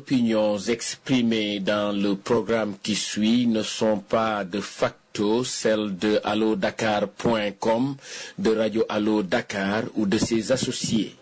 opinions exprimées dans le programme qui suit ne sont pas de facto celles de allodakar.com, de Radio Allo Dakar ou de ses associés.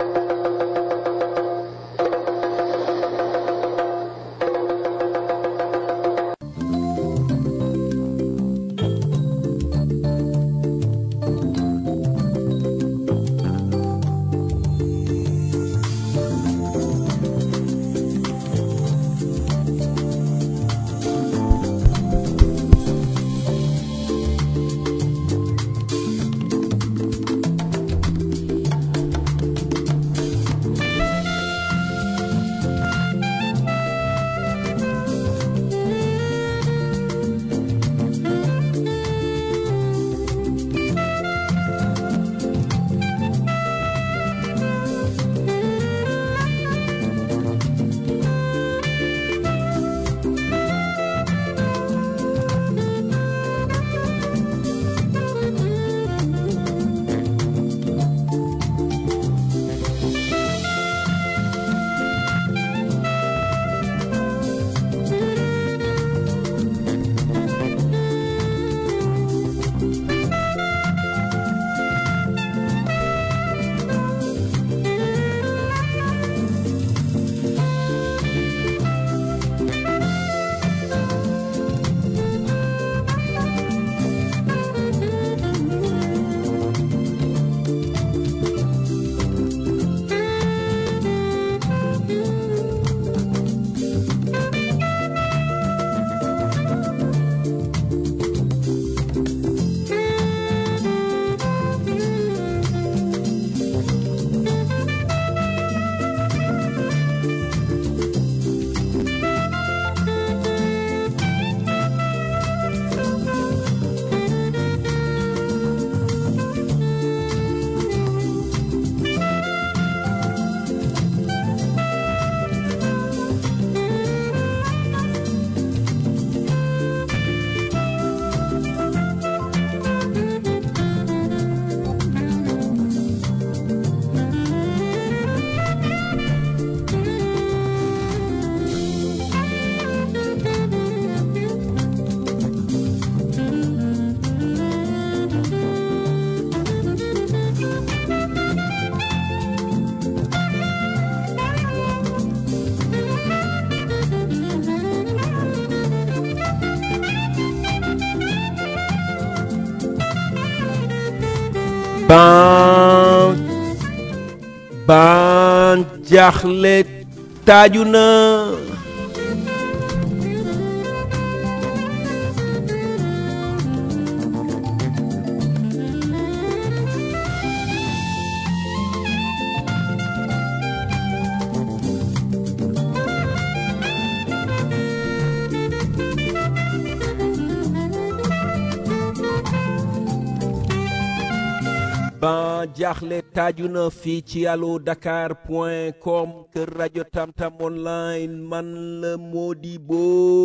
ban ban jaaxle taaju na ban jaaxle taaju na fii ci allo dakar point com kër rajo tamtam online man la Modibo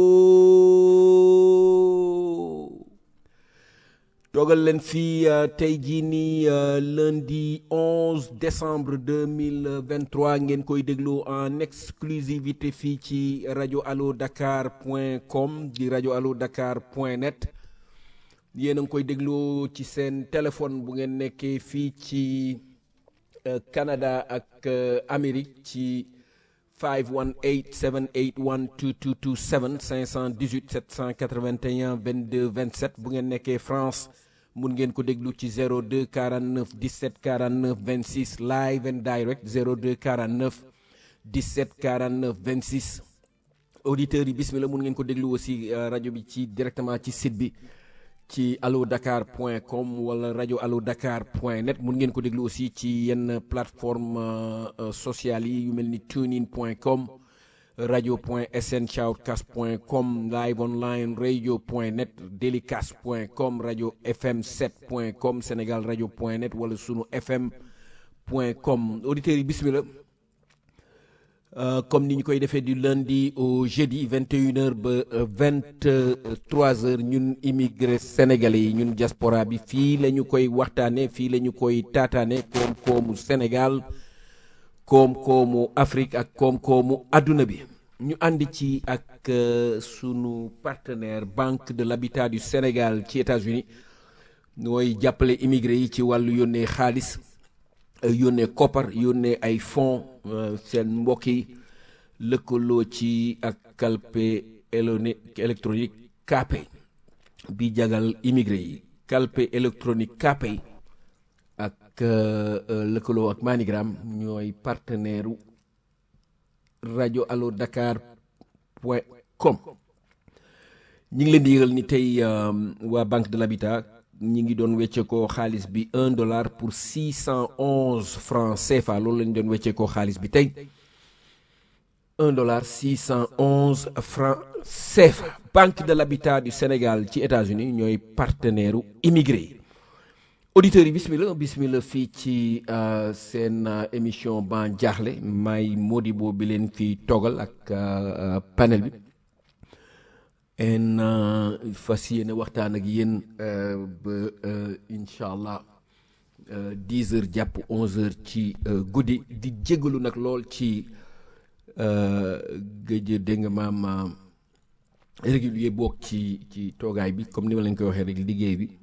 toogal leen fii uh, tey jii nii uh, lundi 11 décembre 2023 ngeen koy déglu en exclusivité fii ci rajo allo dakar point com di rajo allo dakar point net yéen a ngi koy déglu ci seen téléphone bu ngeen nekkee fii ci uh, Canada ak Amérique ci 518 781 2227 518 781 22 27 bu ngeen nekkee France mun ngeen ko déglu ci 02 49 17 49 26 live and direct 02 49 17 49 26 auditeurs yi bismillah mun ngeen ko déglu aussi rajo bi ci directement ci site bi ci allo dakar point com wala rajo allo dakar point net mun ngeen ko déglu aussi ci yenn plateforme uh, sociales yi yu mel ni tunein point com radio point sn shoutcast point com live online radio point net delicast point com radio fm 7 point com sénégal radio point net wala sunu fm point com auditeurs yi bismillah Euh, comme ni ñu koy defee du lundi au jeudi 21h ba 23h ñun immigré sénégalais yi ñun diaspora bi fii la ñu koy waxtaane fii la ñu koy taataane koom-koomu Sénégal koom-koomu Afrique ak koom-koomu adduna bi ñu ànd ci ak sunu partenaire banque de l'habitat du Sénégal ci États-Unis mooy jàppale immigré yi ci wàllu yónnee xaalis yónnee koppar yónnee ay fonds seen mbokk yi lëkkaloo ci ak calpe électronique Kpay bi jagal immigré yi calpe électronique Kpay ak lëkkaloo ak Manigram ñooy partenaire rajo allo dakar point com ñi ngi leen di yëgal ni tey waa banque de l'habitat ñi ngi doon wecceekoo xaalis bi un dollar pour six cent onze francs CFA loolu lañu doon wecceekoo xaalis bi tey un dollar six cent onze francs CFA banque de l'habitat du Sénégal ci États-Unis ñooy partenaire u immigré yi auditeurs yi bismillah bismillah fii ci seen émission ban jaaxle may Modibo bi leen fi toogal ak panel bi en fas yéene waxtaan ak yéen ba incha allah dix heures jàpp onze heures ci guddi di jégalu nag lool ci gëj dégg nga maam régulier boog ci ci toogaay bi comme ni ma leen koy waxee rek liggéey bi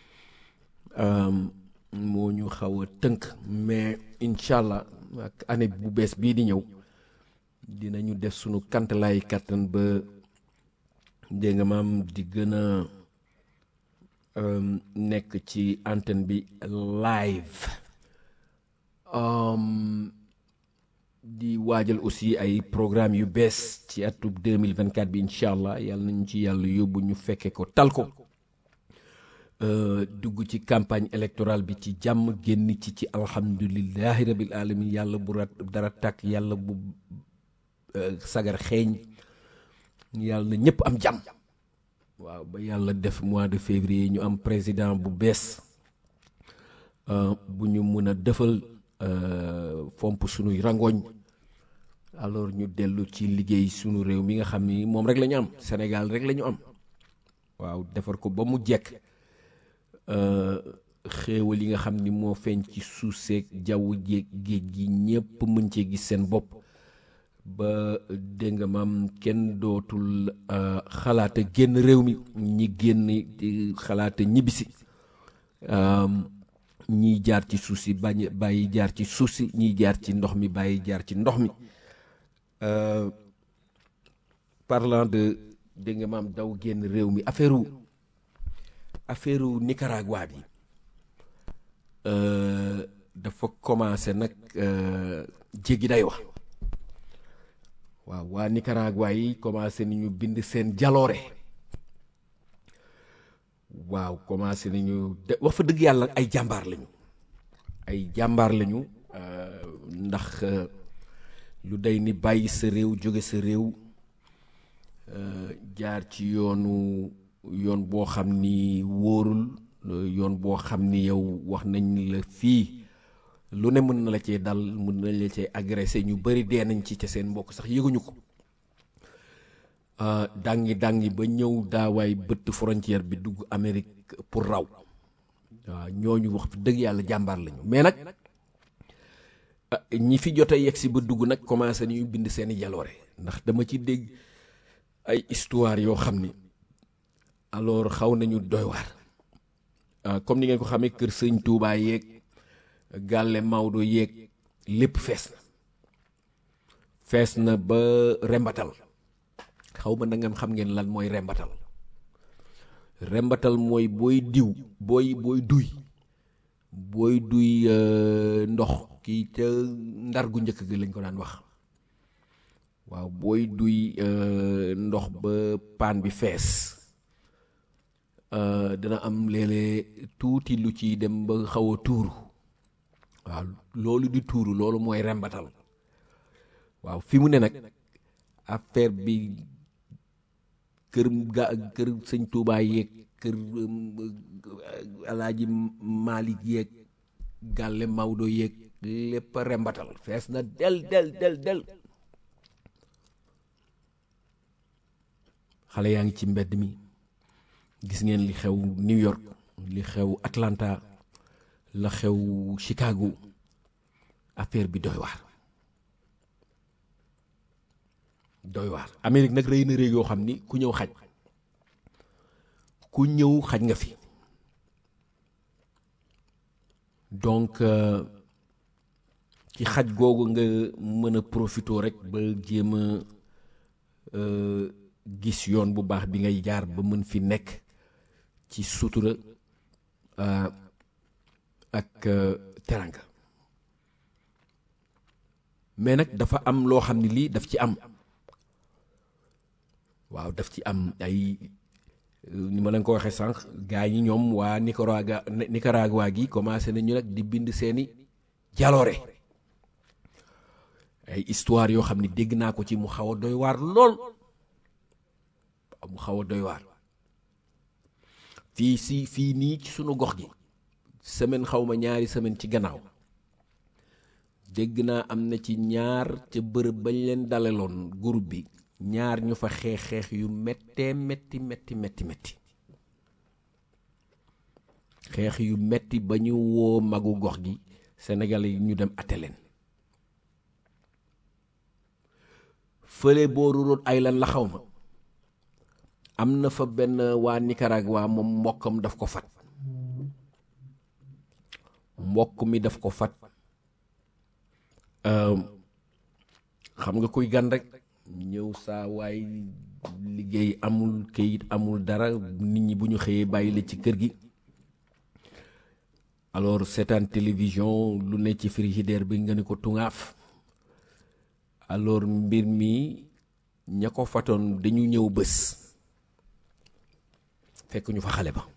moo ñu xaw a tënk mais incha allah ak année bu bees bii di ñëw dinañu def sunu kantalaay kattan ba dégg nga maam di gën a nekk ci antenne bi live di waajal aussi ay programme yu bees ci atub 2024 bi incha allah yàlla nañu ci yàlla yóbbu ñu fekke ko tal ko dugg ci campagne électorale bi ci jàmm génn ci ci alhamdulillahi rabil alamin yàlla bu rat dara tàkk yàlla bu sagar xeeñ yàlla na ñëpp am jàmm waaw ba yàlla def mois de février ñu am président bu bees bu ñu mun a defal fomp sunuy rangoñ alors ñu dellu ci liggéey sunu réew mi nga xam ni moom rek la ñu am Sénégal rek la ñu am waaw defar ko ba mu jekk xéewal yi nga xam ni moo feeñ ci suuf seeg jaww jéeg géej gi ñépp mën cee gis seen bopp ba dégg nga maam kenn dootul xalaata génn réew mi ñi génn xalaata ñibbisi ñiy jaar ci suuf si bañ bàyyi jaar ci suuf si ñiy jaar ci ndox mi bàyyi jaar ci ndox mi parlant de dégg nga maam daw génn réew mi affaire u affaire u Nicaragua bi dafa commencé nag jéggi day wax waaw waa Nicaragua yi commencé nañu bind seen jaloore waaw commencé nañu de wax fa dëgg yàlla ay jàmbaar lañu ay jàmbaar lañu ndax lu day ni bàyyi sa réew jóge sa réew jaar ci yoonu yoon boo xam ni wóorul yoon boo xam ni yow wax nañ la fii lu ne mën na la cee dal mën nañ la cee agressé ñu bëri dee nañ ci ca seen mbokk sax yëguñu ko dàngi dàngi ba ñëw daawaay bëtt frontière bi dugg Amérique pour raw waaw ñooñu wax dëgg yàlla jàmbaar lañu mais nag ñi fi jot a yegg si ba dugg nag commencé nañu bind seeni jaloore ndax dama ci dégg ay histoire yoo xam ni alors xaw nañu doy waar comme ni ngeen ko xamee kër sëñ Touba yeeg gàlle Maodo yeeg lépp fees na fees na ba rembatal xaw ma na ngeen xam ngeen lan mooy rembatal rembatal mooy booy diw booy booy duy booy duy ndox kii ca ndar gu njëkk gi lañ ko daan wax waaw booy duy ndox ba paan bi fees dina am léeg-léeg tuuti lu ci dem ba xaw a tuuru waaw loolu di tuuru loolu mooy rembatal waaw fi mu ne nag affaire bi kër ga kër sëñ Touba yeeg kër alaaji Malick yeeg Gàlle Maodo yeeg lépp rembatal fees na del del del del xale yaa ngi ci mbedd mi gis ngeen li xew New York li xew Atlanta la xew Chicago affaire bi doy waar doy waar Amérique nag rëy na rëy yoo xam ni ku ñëw xaj ku ñëw xaj nga fi donc ci xaj googu nga mën a profito rek ba jéem a gis yoon bu baax bi ngay jaar ba mën fi nekk ci sutura ak teranga mais nag dafa am loo xam ne lii daf ci am waaw daf ci am ay ni ma leen ko waxee sànq gaa ñi ñoom waa Nicaragua Nicaragua gi commencé nañu nag di bind seeni jaloore ay histoire yoo xam ne dégg naa ko ci mu xaw a doy waar lool mu xaw a doy waar fii si fii nii ci sunu gox gi semaine xaw ma ñaari semaine ci gannaaw dégg naa am na ci ñaar ca bërëb bañ leen daleloon groupe bi ñaar ñu fa xeex xeex yu méttee métti métti métti métti xeex yu métti ba ñu woo magu gox gi Sénégal yi ñu dem atte leen fële booru Rhode Island la xaw ma am na fa benn waa Nicaragua moom mbokkam daf ko fat mbokk mi daf ko fat xam nga kuy gan rek ñëw saa waay liggéey amul këyit amul dara nit ñi bu ñu xëyee bàyyi la ci kër gi alors seetaan télévision lu ne ci frigidaire bi nga ne ko tungaaf alors mbir mi ña ko fatoon dañu ñëw bés fekk ñu fa xale ba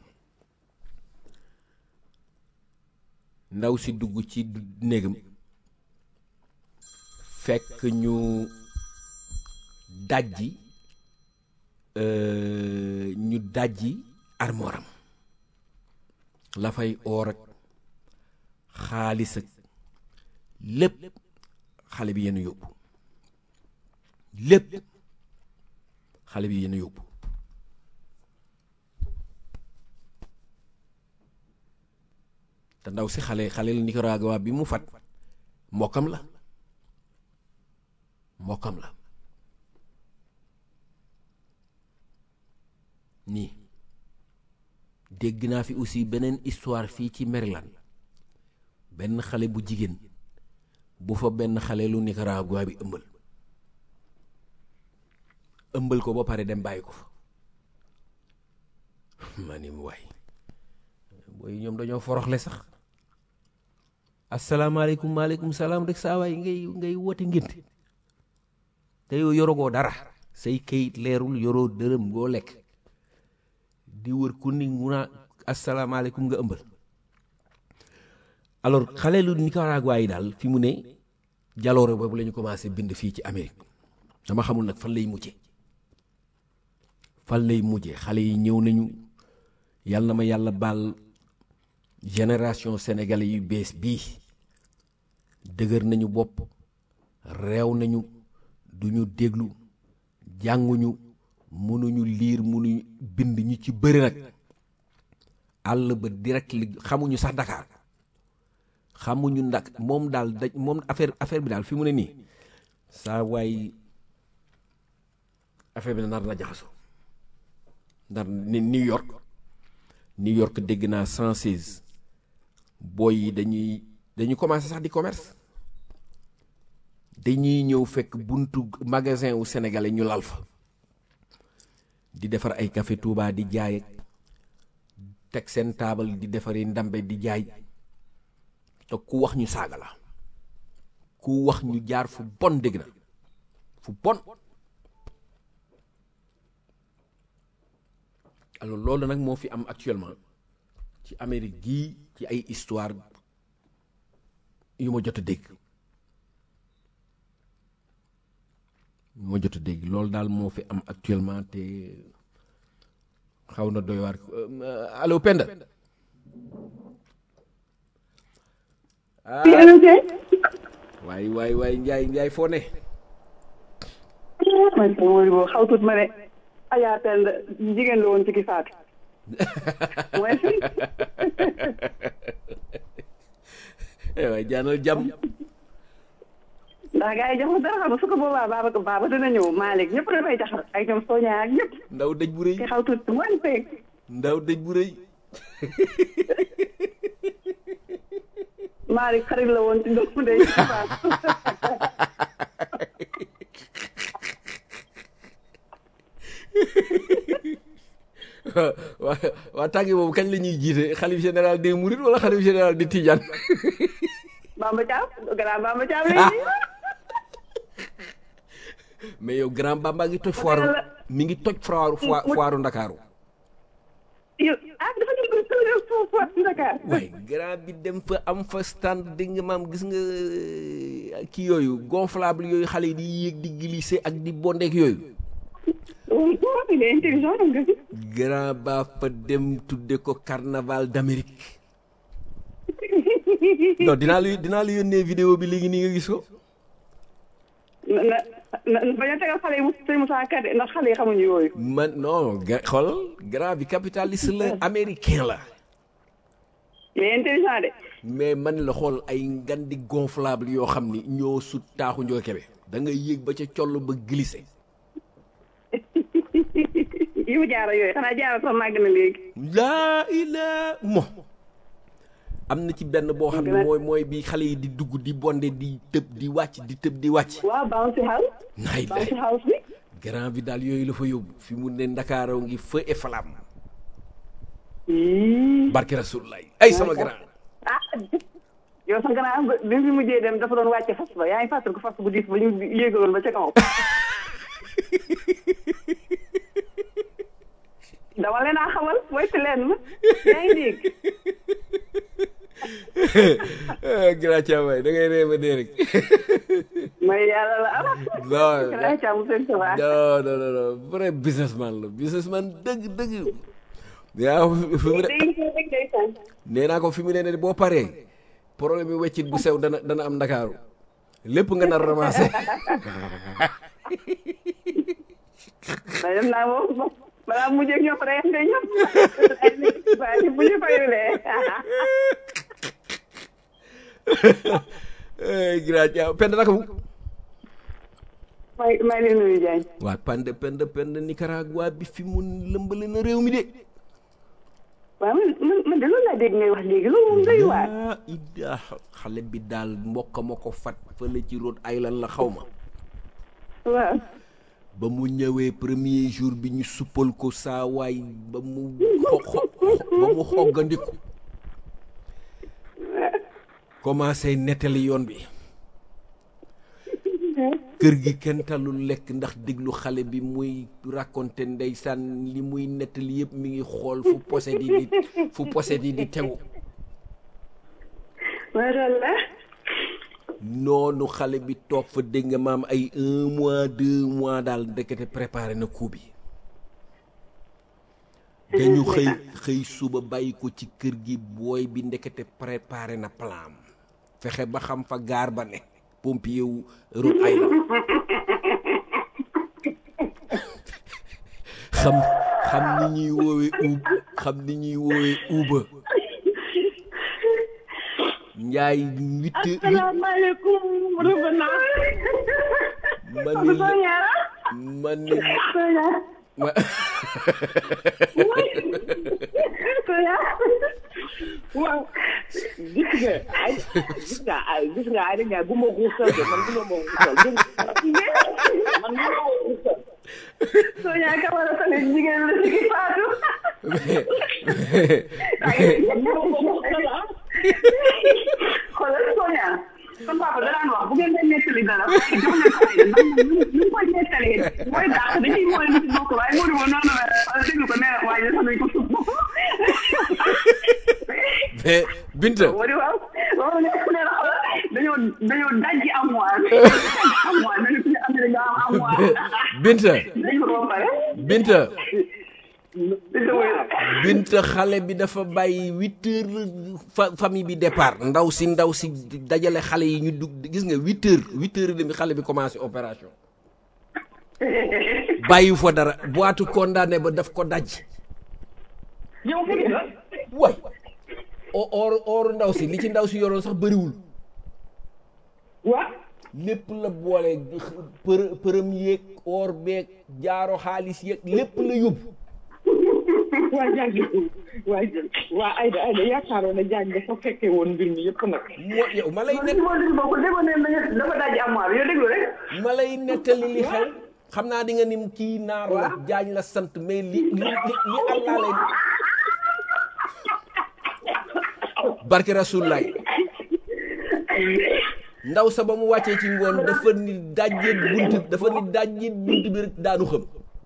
ndaw si dugg ci néegam fekk ñu dajji ñu dajji armoram la fay oor ak xaalis ak lépp xale bi yenn yóbbu lépp xale bi yenn yóbbu te ndaw si xale xale la Nicaragua bi mu fat mbokkam la mbokkam la nii dégg naa fi aussi beneen histoire fii ci Maryland benn xale bu jigéen bu fa benn xale lu Nicaragua bi ëmbal ëmbal ko ba pare dem bàyyi ko fa ma ni mu waay booy ñoom dañoo foroxle sax asalaamaaleykum maaleykum salaam rek saa waay ngay ngay woote ngénte te yow yorogoo dara say kayit leerul yoroo dërëm goo lekk di wër ku ni mu naa asalaamaaleykum nga ëmbal alors xale lu Nicaragua yi daal fi mu ne jaloore boobu la ñu commencé bind fii ci Amérique dama xamul nag fan lay mujje fan lay mujje xale yi ñëw nañu yàlla na ma yàlla baal génération sénégalais yu bees bii dëgër nañu bopp réew nañu duñu déglu jànguñu mënuñu liir mënuñu bind ñu ci bëri nag àll ba direct li xamuñu sax Dakar xamuñu ndak moom daal daj moom affaire affaire bi daal fi mu ne nii saa waay affaire bi nar na jaxasoo ndar ni New York New York dégg naa 116 booy yi dañuy dañuy commencé sax di commerce dañuy ñëw fekk buntu magasin wu sénégalais ñu lal fa di defar ay café Touba di jaay teg seen taabal di defari ndambe di jaay te ku wax ñu saaga la ku wax ñu jaar fu bon dégg na fu bon alors loolu nag moo fi am actuellement ci Amérique gii ci ay histoire yu ma jot a dégg yu ma jot a dégg loolu daal moo fi am actuellement te xaw na doy waar allo Penda waay waay waay Njaay Njaay foo ne man kay wóor boo xaw tut ma ne Adja Penda jigéen la woon ci ki faatu mooy fi waay jaanal jàmm ndax gars yi jox dara xam nga su ko boobaa baaba baaba dina ñëw Malick ñëpp dafay jaxal ak ñoom Sonia ak ñëpp ndaw dëj bu rëy ki xaw tuuti mooy feeg ndaw dëj bu rëy Malick xarit la woon ci ndox mu day waa waa tàggi boobu kañ la ñuy jiite xalif général des Mourides wala xalif général di Tidiane Bamba Thiam grand Bamba Thiam léegi mais yow grand Bamba ngi toj foire mi ngi toj foire foire Ndakaaru yow ah dafa ñu ko tëjee foofu foofu Dakar waaye grand bi dem fa am fa stand dégg nga maam gis nga kii yooyu gonflable yooyu xale yi di yéeg di glisser ak di bondeek yooyu waaw il est intelligent nga si grand ba fa dem tudde ko carnaval d'Amérique non dinaa la dinaa la yónnee vidéo bi léegi nii nga gis ko na na na bañ a tegal xale yi mu sëñ Moussa Ka de ndax xale yi xamuñu yooyu. man non ga xool grand bi capitaliste la américain la il est intelligent de. mais man la xool ay ngandi gonflable yoo xam ni ñoo sut taaxu njoo kebe da nga yéeg ba ca coll ba glissé yi mu jaara yooyu xanaa jaara sax màgg na léegi. laa ilaa mo am na ci benn boo xam ne mooy mooy bi xale yi di dugg di bonde di tëb di wàcc di tëb di wàcc waaw bouncy house. naay bouncy lay house bi. grand bi daal yooyu la fa yóbbu fi mu ne ndakaaroo ngi feu et flamme Ii. barke rasulullah ay sama grand ah yow sax gannaaw ba bi mu fi mujjee dem dafa doon wàcce fas ba yaa ngi fàttali ko fas bu diis ba ñu yéegaloon ba ca kaw. dama leen a xamal moytu leen ma yaa ngi dégg. grand Thiamay da ngay ree ba dee rek mooy yàlla la am. non Grand Thiam seen sa waa. non non non non vrai businessman la businessman dëgg dëgg yaa fi mu ne day day day tànn. nee naa ko fi mu ne ne boo paree problème bi weccit bu sew dana dana am ndakaaru lépp nga nar ramassé mais dem naa moom balaa mujjee ak ñoom rek nga ñoom waaye bu ñu fayulee grand Thiam pend naka mu may may leen nuyu Diagne waa pend pend pend Nicaragua bi fi mu lëmbale na réew mi de waaw man man man de loolu laa dégg ngay wax léegi loolu moom doy waar yaa ida xale bi daal mbokk ma ko fat fële ci Rhode Island la xaw ma waaw ba mu ñëwee premier jour bi ñu suppal ko saa waay ba mu xo xo- ba mu xoggandiku commencé nettali yoon bi kër gi kenn talul lekk ndax déglu xale bi muy raconté ndeysaan li muy nettali yëpp mi ngi xool fu poset yi di fu poset yi di tegu macha allah noonu xale bi toog fa dégg nga maam ay un mois deux mois daal ndekete préparé na coup bi dañu xëy xëy suba bàyyi ko ci kër gi booy bi ndekete préparé na plan fexe ba xam fa gaar ba ne pompier wu Rhode Island xam xam ni ñuy woowee uub xam ni ñuy woowee uuba njaay huit huit asalaamaaleykum revenant ma ni la Sonia ma ni Sonia ma Sonia waaw gis nga ay gis nga ay gis nga ay dañ bu ma guusal de man bu ma ma guusal man bu ma guusal Sonia Camara tamit jigéen la ci Fatou man bu ma guusal ah xoolal Sonia sama papa da daan wax bu ngeen leen nettali dara jox leen ko ay ndax ñu ñu koy nettali mooy dàq dañuy mooy lu ci bokk waaye Modou moom noonu la déglu ko nee na waaye sax nañ ko suuf mais Binta Modou waaw waaw ne nee na xoolal dañoo dañoo dajji amoir amoir dañu fi am dañoo am amoir Binta dañu ko ba pare Binta dañu ko Binta xale bi dafa bàyyi huit heures fa famille bi départ ndaw si ndaw si dajale xale yi ñu dugg gis nga huit heures huit heures et demi xale bi commencé opération bàyyi fa dara boitu condamné ba daf ko daj yow fi nga way o or or ndaw si li ci ndaw si yoroon sax bëriwul waa lépp la boole për përëm yeeg or beeg jaaro xaalis yeeg lépp la yóbbu waa jàng waa waa Aïda Aïda yaakaaroon na jàng dafa fekkee woon mbir mi yëpp nag moo yow ma lay man net si moo déglu bokk déggoo ne nañu dafa daj amoir yow déglu rek ma lay nettali li xew xam naa di nga nim kii naar la jaañ la sant mais li li li li Allah lay barke rasulaay ndaw sa ba mu wàccee ci ngoon dafa ni dajjeet bunt dafa ni dajjeet bunt bi rek daanu xëm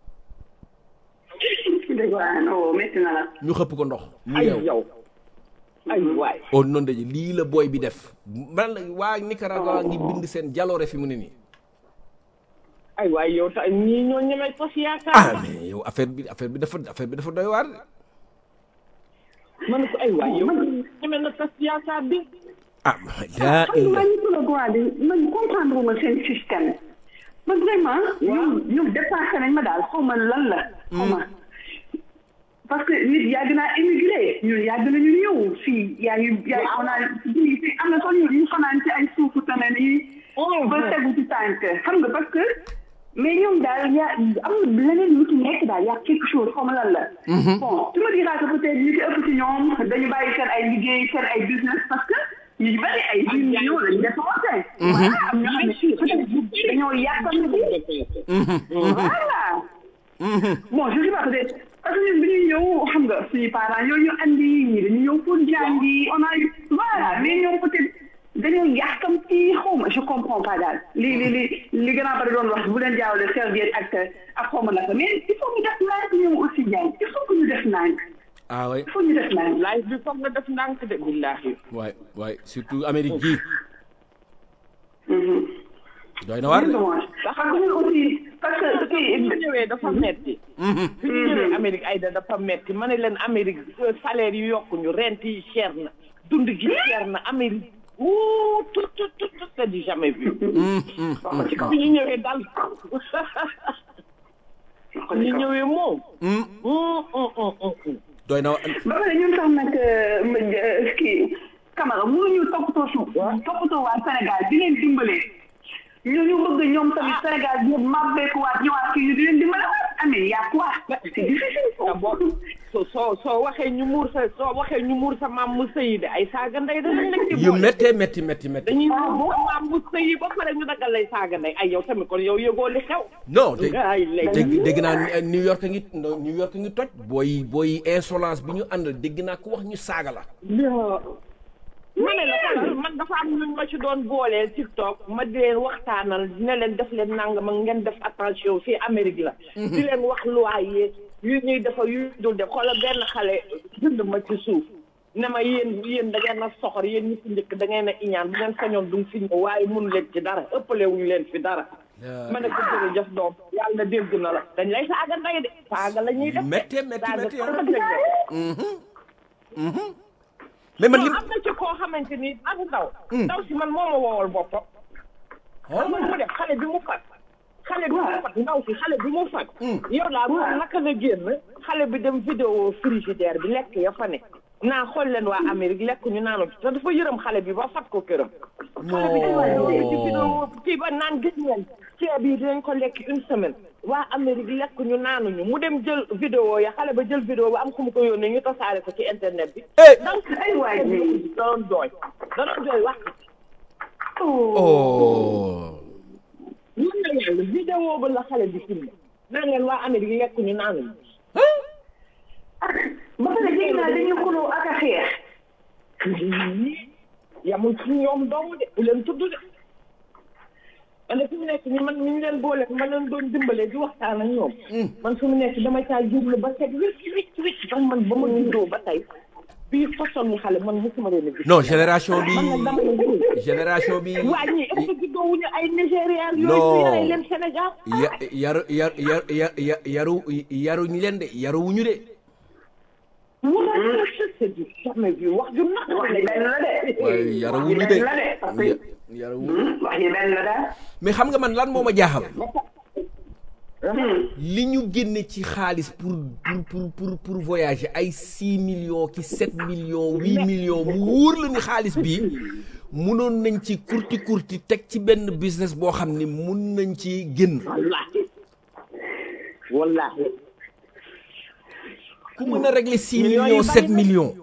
dégg waa non métti na la ñu xëpp ko ndox mu ay yeew yow ay waay oh noonu dañu lii la booy bi def man la waa Nicaragua ngi bind seen jaloore fi mu ne nii ay waay yow ta ñii ñoo ñemee tos ah yaakaar mais yow affaire bi affaire bi dafa affaire bi dafa doy waar de. ma ne ko ay waay yow ñemee na tos yaakaar bi ah daa xam nga ñu la droit de man comprendre ma seen système man vraiment ñoom ñoom dépassé nañ ma daal xaw ma lan la xaw ma parce que nit yàgg naa émigré ñun yàgg nañu ñëw fii yaa ngi yaa on a fii fii am na sax ñu ñu fanaan ci ay suufu tane nii ba tegu ci tànk xam nga parce que mais ñoom daal yaa am na leneen lu ci nekk daal yaa quelque chose xaw ma lan la bon tu me diras que peut-être ñu ci ëpp ci ñoom dañu bàyyi seen ay liggéey seen ay business parce que ñu ci bëri ay dix millions lañu dépensé voilà am ñoo xam ne peut-être dañoo yàqal voilà bon je sais pas peut-être parce que ñun bi ñuy ñëw xam nga suñu parents ñoo ñu andi ñi dañu ñëw pour jàngi on a eu voilà mais ñoom peut-être dañoo yàkkamti xaw ma je comprends pas daal li li li li gën a bari doon wax bu leen jaawale serviette ak ak xaw ma naka mais il faut ñu def nànk ñoom aussi jaay il faut que ñu def nànk ah oui il faut ñu def nànk live bi foog nga def ndànk de billahi waay waay surtout Amérique gii doy na waar c'est de dommage parce que ñun aussi parce que bi kii ñu ñëwee dafa metti bi ñu ñëwee Amérique Aïda dafa metti ma ne leen Amérique euh, salaire yi yokkuñu rent yi cher na dund gi cher na Amérique wuu tout tout tout tout c'est du jamais vu wax ko ci kaw bi ñu ñëwee dal wax ko ñu ci kaw ñëwee moom hum hum hum hum doy na ba pare ñun sax nag euh, kii Camara mënuñu toppatoo suuf toppatoo waa Sénégal di leen dimbale ñu ñu bëgg ñoom tamit Sénégal bi mabbeeku waat ñëwaat fii ñu di leen dimbale waat amee yaa quoi c'est difficile ah bon soo soo soo waxee ñu muur sa soo waxee ñu muur sa maam mu sëyi de ay saaga ndey danañ la ci yu boole. méttee métti métti métti dañuy muur sa maam mu sëyi ba pare ñu dagal lay saaga ndey ay yow tamit kon yow yëgoo li xew. non dégg ay lay dégg dégg naa New York ngi New York ngi toj booy booy insolence bi ñu àndal dégg naa ku wax ñu saaga la ma ne la xoolal man dafa am luñ ma ci doon booleel TikTok ma di leen waxtaanal ne leen def leen nangam ak ngeen def attention fii Amérique la. di leen wax loi yi yu ñuy defar yu dul def xoolal benn xale jënd ma ci suuf ne ma yéen yéen da ngeen a soxor yéen ñi fi njëkk da ngeen a iñaan bu ngeen sañoon duñ fi ñëw waaye mun leen ci dara ëppale wuñu leen fi dara. ma ne ko jërëjëf doom yàlla dégg na la dañ lay saaga ndey de saaga la ñuy def. méttee métti saaga métti trop lañ def. mais man non li am na ci koo xamante ni ak ndaw. ndaw si man moo ma woowal boppam. xam nga mu def xale bi mu fat xale bi mu fat ndaw si xale bi mu fat yow laa moom naka la génn xale bi dem vidéo frigidaire bi lekk ya fa ne naa xool leen waa Amérique lekk ñu naanu te dafa yërëm xale bi ba fat ko këram xale bi dafa ci vidéo kii ba naan gis ngeen ceeb yi dinañ ko lekk une semaine waa Amérique lekk ñu naanuñu mu dem jël vidéo ya xale ba jël vidéo ba am ku mu ko yónnee ñu tasaare ko ci internet bi Eh. donc ay waay ji da doon jooy da doon jooy wax oh ñun na yàlla vidéo ba la xale bi filmé naan leen waa Amérique lekk ñu naanuñu ba pare dégg naa dañuy xuloo ak a xeex yamul ci ñoom doomu de bu leen tudd de man fi mu nekk ni man mi ñu leen boole ma leen doon dimbale di waxtaan ak ñoom man fi mu nekk dama caa jublu ba set wicc wicc wicc ndax man ba ma juddoo ba tey bii façon ni xale man mosuma leen a gis non génération bi man nag dama leen gis génération bi waa ñii est-ce que juddoo wuñu ay Nigérian yooyu Non. su yaree leen Sénégal ya yaru yar yar yar ya- yaru yaruñu leen de yaruwuñu de mu daal c'est du jamais vu wax ju naq wax ji benn la de waaye yaruwuñu wax de ji benn la de parce que Ya- yaruwuñu Hmm, wax ji benn la daal mais xam nga man lan moo ma jaaxal Hmm. li ñu génne ci xaalis pour pour pour pour pour voyager ay 6 millions ki 7 millions 8 millions mu wóor la ni xaalis bi munoon nañ ci kurti kurti teg ci benn business boo xam ni mun nañ ci génn wallaahi wallaahi ku mën a régler six Millions yi millions bari sept na. millions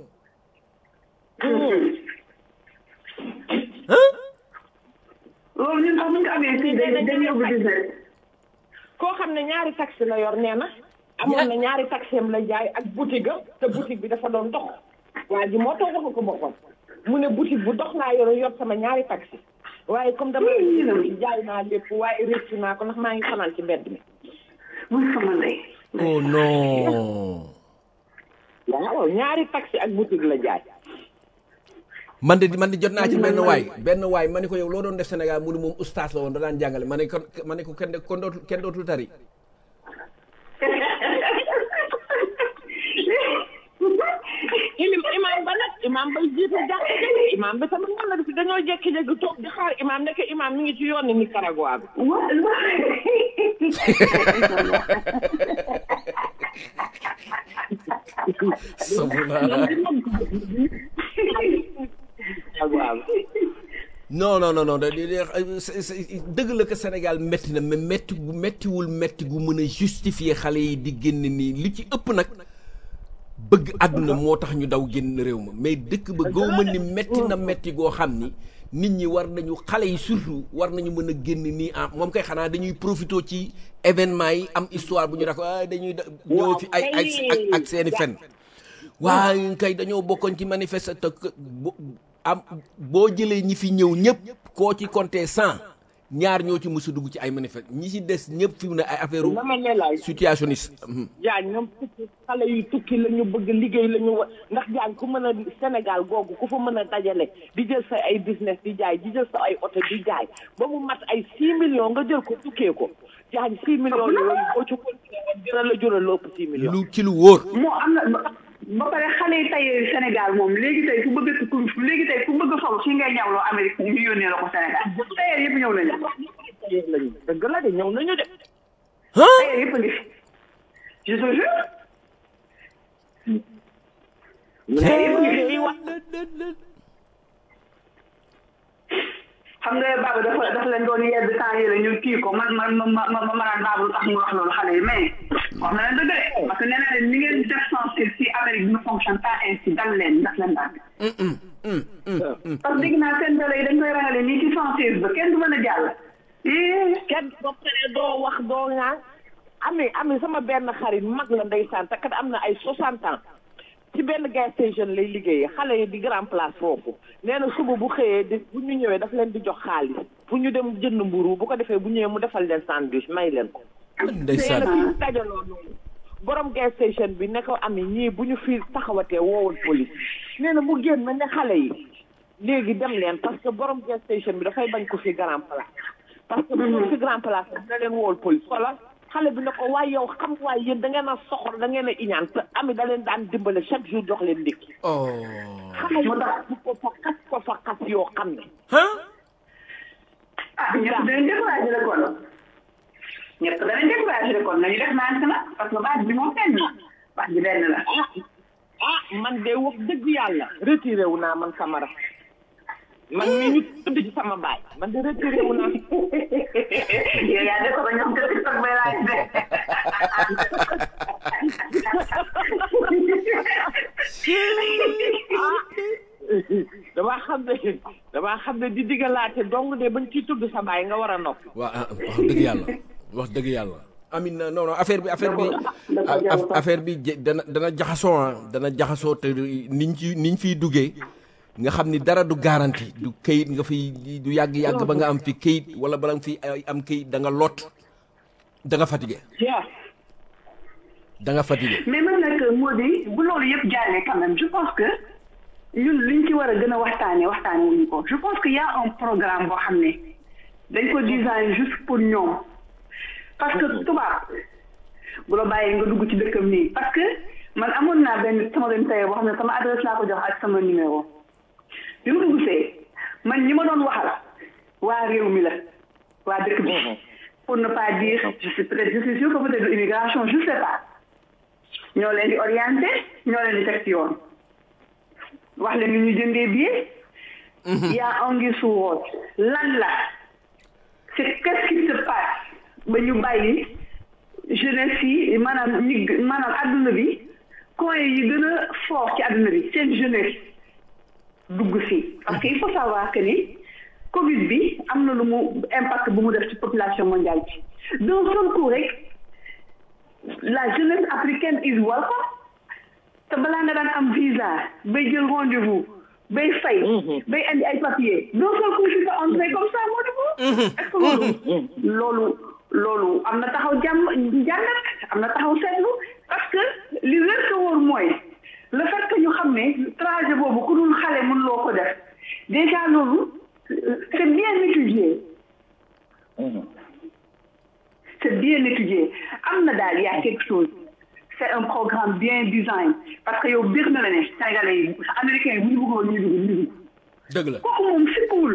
loolu ñun sax bu ñu ko amee fii dañuy dañuy ubbi business. koo xam ne ñaari taxi la yor nee na amoon na ñaari taxi am la jaay ak boutique am te boutique bi dafa doon dox waa ji moo toog ko ko boppam mu ne boutique bu dox laa yor yor sama ñaari taxi waaye comme dama jaay naa lépp waaye réccu naa ko ndax maa ngi fanaan ci mbedd mi muy sama ndey. oh non waaw ñaari taxi ak boutique la jaay man de man de jot naa ci benn waay benn waay ma ne ko yow loo doon def Sénégal mu ne moom ustaas la woon da daan jàngale ma ne ko ma ne ko kenn de- kon dootul kenn dootul tari ilim imam ba nag imam bay jiite jàkk ja imam bi tamit noonu la def dañoo jekki-jekki toog di xaar imam nekk imam mi ngi ci yoon ni Nicaragua bi Wa- Nicaragua bi non non non non da- da- da- c'est- c'est- dëgg la que Sénégal métti na mais métti gu méttiwul métti gu mën a justifier xale yi di génn nii li ci ëpp nag bëgg àdduna moo tax ñu daw génn réew ma mais dëkk ba gaw ma ni métti na métti goo xam ni nit ñi war nañu xale yi surtout war nañu mën a génn nii ah moom kay xanaa dañuy profité ci événement yi am histoire bu ñu dak ah dañuy da- ñëw fi ay ay ak ak seeni fen waaye kay dañoo bokkoon ci manifeste te que bo- am boo jëlee ñi fi ñëw ñëpp koo ci compté cent ñaar ñoo ci mës a dugg ci ay manifeste ñi ci des ñëpp fi mu ne ay affaire dama ne la situationniste Mhm. jaañ ñoom tukki xale yu tukki la ñu bëgg liggéey la ñu wa ndax jaañ ku mën a Sénégal googu ku fa mën a dajale di jël sa ay business di jaay di jël sa ay oto di jaay ba mu mat ay 6 millions nga jël ko tukkee ko jaañ 6 millions yooyu boo ci continué woon dina la jural lu ëpp 6 millions. lu ci lu wóor moo am na ba- ba pare xale yi tey Sénégal moom léegi tey ku bëgg ku léegi tey ku bëgg sol si ngay ñawloo Amérique ñu yónnee la ko Sénégal tailleur yëpp ñëw nañu lañu dëgg la de ñëw nañu de. tailleur yëpp a ngi fi je te jure tailleur yëpp a ngi fi xam nga Baba dafa dafa leen doon yedd temps yële ñu kii ko man man ma ma ma ma naan Baba lu tax mu wax loolu xale yi mais wax na leen dëgg de parce que nee naa leen ni ngeen def censure si Amérique ne fonctionne pas ainsi dal leen daf leen dàgg parce que dégg naa seen télé yi dañ koy rangale nii ci censure ba kenn du mën a jàll ii kenn ba pare doo wax doo ñaan ami ami sama benn xarit mag la ndeysaan te kat am na ay 60 ans ci benn gas station lay liggéeyee xale yi di grand place foofu nee na suba bu xëyee di bu ñu ñëwee daf leen di jox xaalis pour ñu dem jënd mburu bu ko defee bu ñëwee mu defal leen sandwich may leen ko. ndeysaan nee na fi dajaloo noonu borom gas station bi ne ko ami ñii bu ñu fi taxawatee woowul police nee na mu génn ne xale yi léegi dem leen parce que borom gas station bi dafay bañ ko fi grand place. parce que bu ñu fi grand place dina leen woowul police wala xale bi ne ko waaye yow xam waaye yéen da ngeen a soxor da ngeen a iñaan te ami da leen daan dimbale chaque jour jox leen ndékki oh xale yi bu ko fa xas ko fa xas yoo xam ne ah ah ñëpp danañ découragé la kon ñëpp danañ découragé la kon nañu def naan na parce que baat bi moom benn la baat bi benn la ah ah man de wax dëgg yàlla retiré wu naa man Camara man mi ñu tudd ci sama baay man de retiré wu naa yow yaa def ko ba ñoom kër TikTok bay laaj de damaa xam ne damaa xam ne di diggalaate dong de bañ ciy tudd sa baay nga war a noppi waa ah, wax dëgg yàlla wax dëgg yàlla amin na non non affaire bi affaire bi dafa a- jaxasoo. affaire bi je- dana dana jaxasoo ah dana jaxasoo te niñ ci niñ fiy duggee nga xam ni dara du garanti du kayit nga fiy du yàgg-yàgg ba nga am fi kayit wala bala nga fi ay am kayit da nga lot da nga fatigué yaa da nga fatigué mais man nag moo di bu loolu yëpp jàllee quand même je pense que ñun liñ ci war a gën a waxtaanee waxtaanee wuñu ko je pense que y a un programme boo xam ne dañ ko design juste pour ñoom parce que tubaab bu la bàyyee nga dugg ci dëkkam nii parce que man amoon naa benn sama benn tailleur boo xam ne sama adresse laa ko jox ak sama numéro bi ma dugg see man ñi ma doon waxal waa réew mi la waa dëkk bi pour ne pas dire je suis peut-être je suis sûr que peut-être immigration je sais pas ñoo leen di orienté ñoo leen di teg ci yoon wax leen ni ñu jëndee billet yaa anguille sous roche lan la c'est qu'est-ce qui se passe ba ñu bàyyi jeunesse yi maanaam ñi maanaam adduna bi coin yi gën a fort ci adduna bi seen jeunesse dugg si parce que il faut savoir que ni Covid bi am na lu mu impact bu mu def ci population mondiale bi d'un seul coup rek la jeunesse africaine is welcome te balaa nga daan am visa bay jël rendez-vous bay fay bay andi ay papiers d'un seul coup tu peux entrer comme ça moo di est-ce que loolu loolu loolu am na taxaw jàmm jàngat am na taxaw seetlu parce que li wér ko wóor mooy le fait que ñu xam ne trajet boobu ku dul xale mën loo ko def déjà loolu c'est bien étudié c'est bien étudié am na daal y a quelque chose c'est un programme bien design parce que yow biir na la ne Sénégalais yi américains yi bu ñu bëggoon ñu dugg ñu dugg dëgg la kooku moom sikkuwul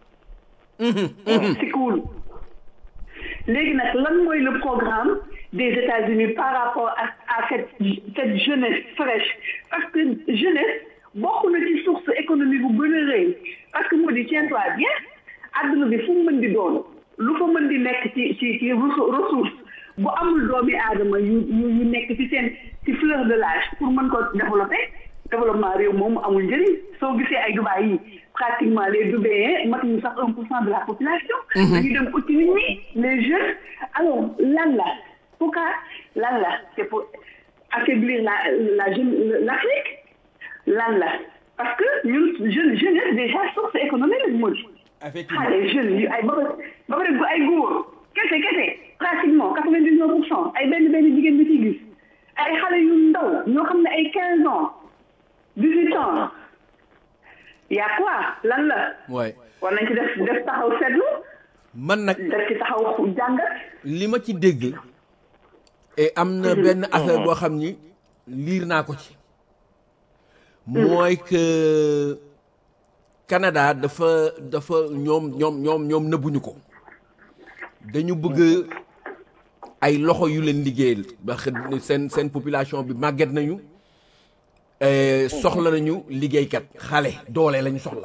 sikkuwul léegi nag lan mooy le programme des États-Unis par rapport à à cette cette jeunesse fraîche parce que jeunesse bokk na ci source économique bu gën a rëy parce que moo di tiens-toi bien adduna bi fu mu mën di doon lu fa mën di nekk ci ci ci ressource bu amul doomi aadama yu yu yu nekk ci seen ci fleur de l'âge pour mën ko développer développement réew moom amul njëriñ soo gisee ay Dubaï yi pratiquement les Dubaïens matuñu sax un pour cent de la population dañu dem uti nit ñi les jeunes alors lan la pourquoi lan la c'est pour affaiblir la la jeune l'Afrique lan la parce que ñun jeune jeunesse déjà source économique lañ moo di effectivement xale jeunes yi ay ba ba pare ay góor kese kese pratiquement quatre-vingt-dix-neuf pour cent ay benn benn jigéen bi ciy gis ay xale yu ndaw ñoo xam ne ay quinze ans dix-huit ans y a quoi lan la waay war nañ ci def def taxaw seetlu man nag def ci taxaw jàngat li ma ci dégg et am na benn affaire boo xam ni liir naa ko ci mooy que Canada dafa dafa ñoom ñoom ñoom ñoom nëbbuñu ko dañu bëgg ay loxo yu leen liggéeyal ndax seen seen population bi màgget nañu eh, soxla nañu liggéeykat xale doole lañu soxla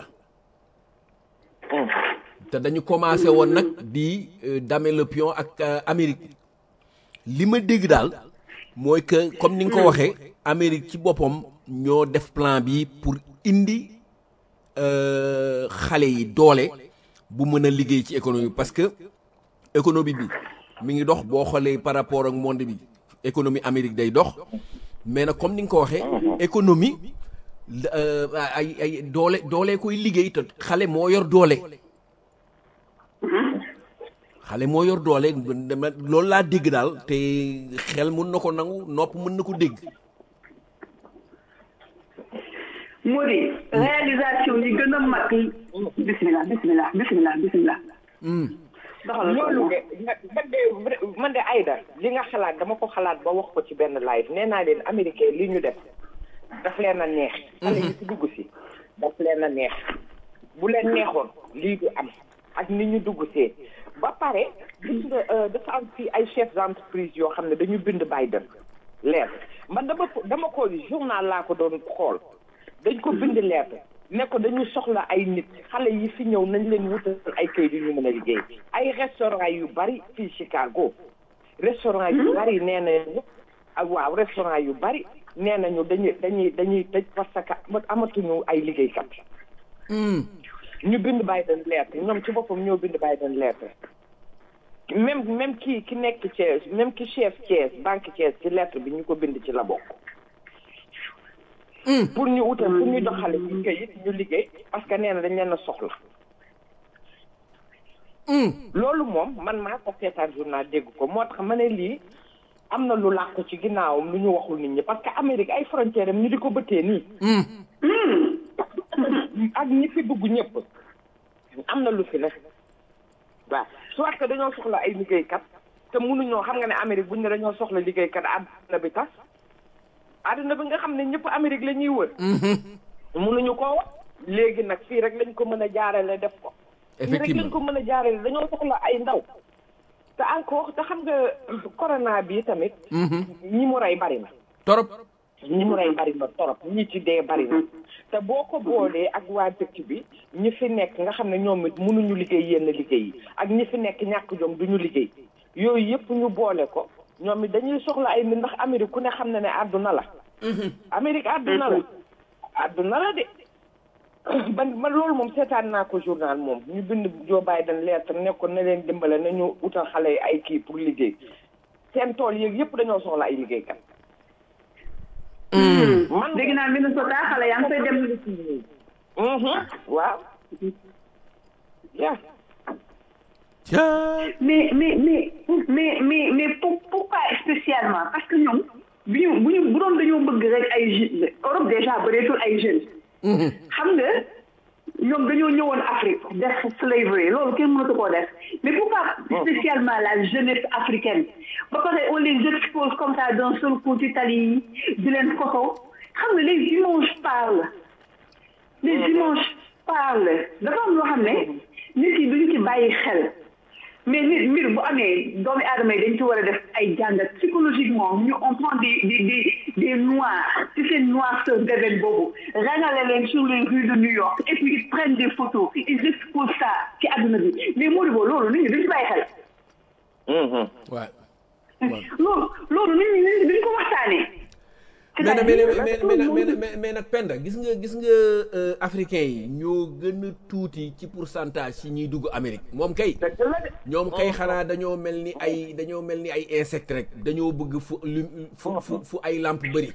te dañu commencé woon nag di euh, damer le pion ak euh, Amérique li ma dégg daal mooy que comme ni nga ko waxee Amérique ci boppam ñoo def plan bi pour indi euh, xale yi doole bu mën a liggéey ci économie parce que économie bi mi ngi dox boo xoolee par rapport ak monde bi économie Amérique day dox mais nag comme ni nga ko waxee économie euh, ay ay doole doole koy liggéey te xale moo yor doole xale moo yor doole dama loolu laa dégg daal te xel mun na ko nangu nopp mën na ko dégg moo di réalisation yi gën a mag bismillah bismillah bismillah bismillah doxal loolu de man de man de Aïda li nga xalaat dama ko xalaat ba wax ko ci benn live nee naa leen américain li ñu def daf leen a neex xale yi ci dugg si daf leen a neex bu leen neexoon lii du am ak ni ñu dugg see ba pare gis nga dafa am fii ay chefs d'entreprise yoo xam ne dañu bind Biden leer man dama ko dama ko journal laa ko doon xool dañ ko bind lettre ne ko dañu soxla ay nit xale yi fi ñëw nañ leen wutal ay kayit yu ñu mën a liggéey ay restaurant yu bari fii Chicago restaurant yu bari nee nañu ak waaw restaurant yu bari nee nañu dañuy dañuy dañuy tëj parce que amatuñu ay liggéeykat ñu bind Biden lettre ñoom ci boppam ñoo bind Biden lettre même même kii ki nekk Thiès même ki chef Thiès banque Thiès ci lettre bi ñu ko bind ci la bokk pour ñu utal pour ñu doxale ci kayit ñu liggéey parce que nee na dañ leen a soxla loolu moom man maa ko seetaan journal dégg ko moo tax ma ne lii am na lu làqu ci ginnaawam lu ñu waxul nit ñi parce que Amérique ay frontière am ñu di ko bëttee nii ak ñi fi dugg ñëpp am na lu fi ne waaw soit que dañoo soxla ay liggéeykat te mënuñoo xam nga ne Amérique buñ ne dañoo soxla liggéeykat àdduna bi tas àdduna bi nga xam ne ñëpp Amérique la ñuy wër mënuñu koo wax léegi nag fii rek lañ ko mën a jaarale def ko fii rek lañ ko mën a jaarale dañoo soxla ay ndaw te encore te xam nga corona bi tamit ñi mu rey bari na torop ñi mu rey bari na torop ñi ci dee bari na te boo ko boolee ak waa dëkk bi ñi fi nekk nga xam ne ñoom it mënuñu liggéey yenn liggéey yi ak ñi fi nekk ñàkk jom duñu liggéey yooyu yëpp ñu boole ko ñoom it dañuy soxla ay nit ndax Amérique ku ne xam na ne àdduna la Amérique àdduna la àdduna la de ban man loolu moom seetaan naa ko journal moom ñu bind Joe Biden lettre nekkoon na leen dimbale nañu utal xale yi ay kii pour liggéey seen tool yeeg yëpp dañoo soxla ay liggéeykat man dégg naa Minnesota xale yaa ngi fay dem waaw yaa mais mais mais mais mais mais pour pourquoi spécialement parce que ñoom bu ñu bu ñu bu doon dañoo bëgg rek ay jeunes Europe déjà bëreetul ay jeunes. xam nga ñoom dañoo ñëwoon Afrique def slavery loolu kenn mënatu koo def mais pourquoi spécialement la jeunesse africaine ba pare on les expose comme ça d'un seul coup ci tali yi di leen photo xam nga les dimanches parlent les dimanches parlent dafa am loo xam ne nit yi duñu ci bàyyi xel mais nit mbir bu amee doomi aadama yi dañ ci war a def ay jàngat psychologiquement ñu on prend des des des des noirs ci seen noirceur d'événement boobu rangale leen sur les rues de New York et puis ils prennent des photos ils exposent ça ci àdduna bi mais Modibo loolu nit ñi duñ ci bàyyi xel waaw loolu loolu nit ñi nit ñi duñ ko waxtaanee mais nag mais mais mais mais mais nag Penda gis nga gis nga africain yi ñoo gën a tuuti ci pourcentage ci ñuy dugg Amérique moom kay ñoom kay xanaa dañoo mel ni ay dañoo mel ni ay insecte rek dañoo bëgg fu lu fu fu fu ay lampe bëri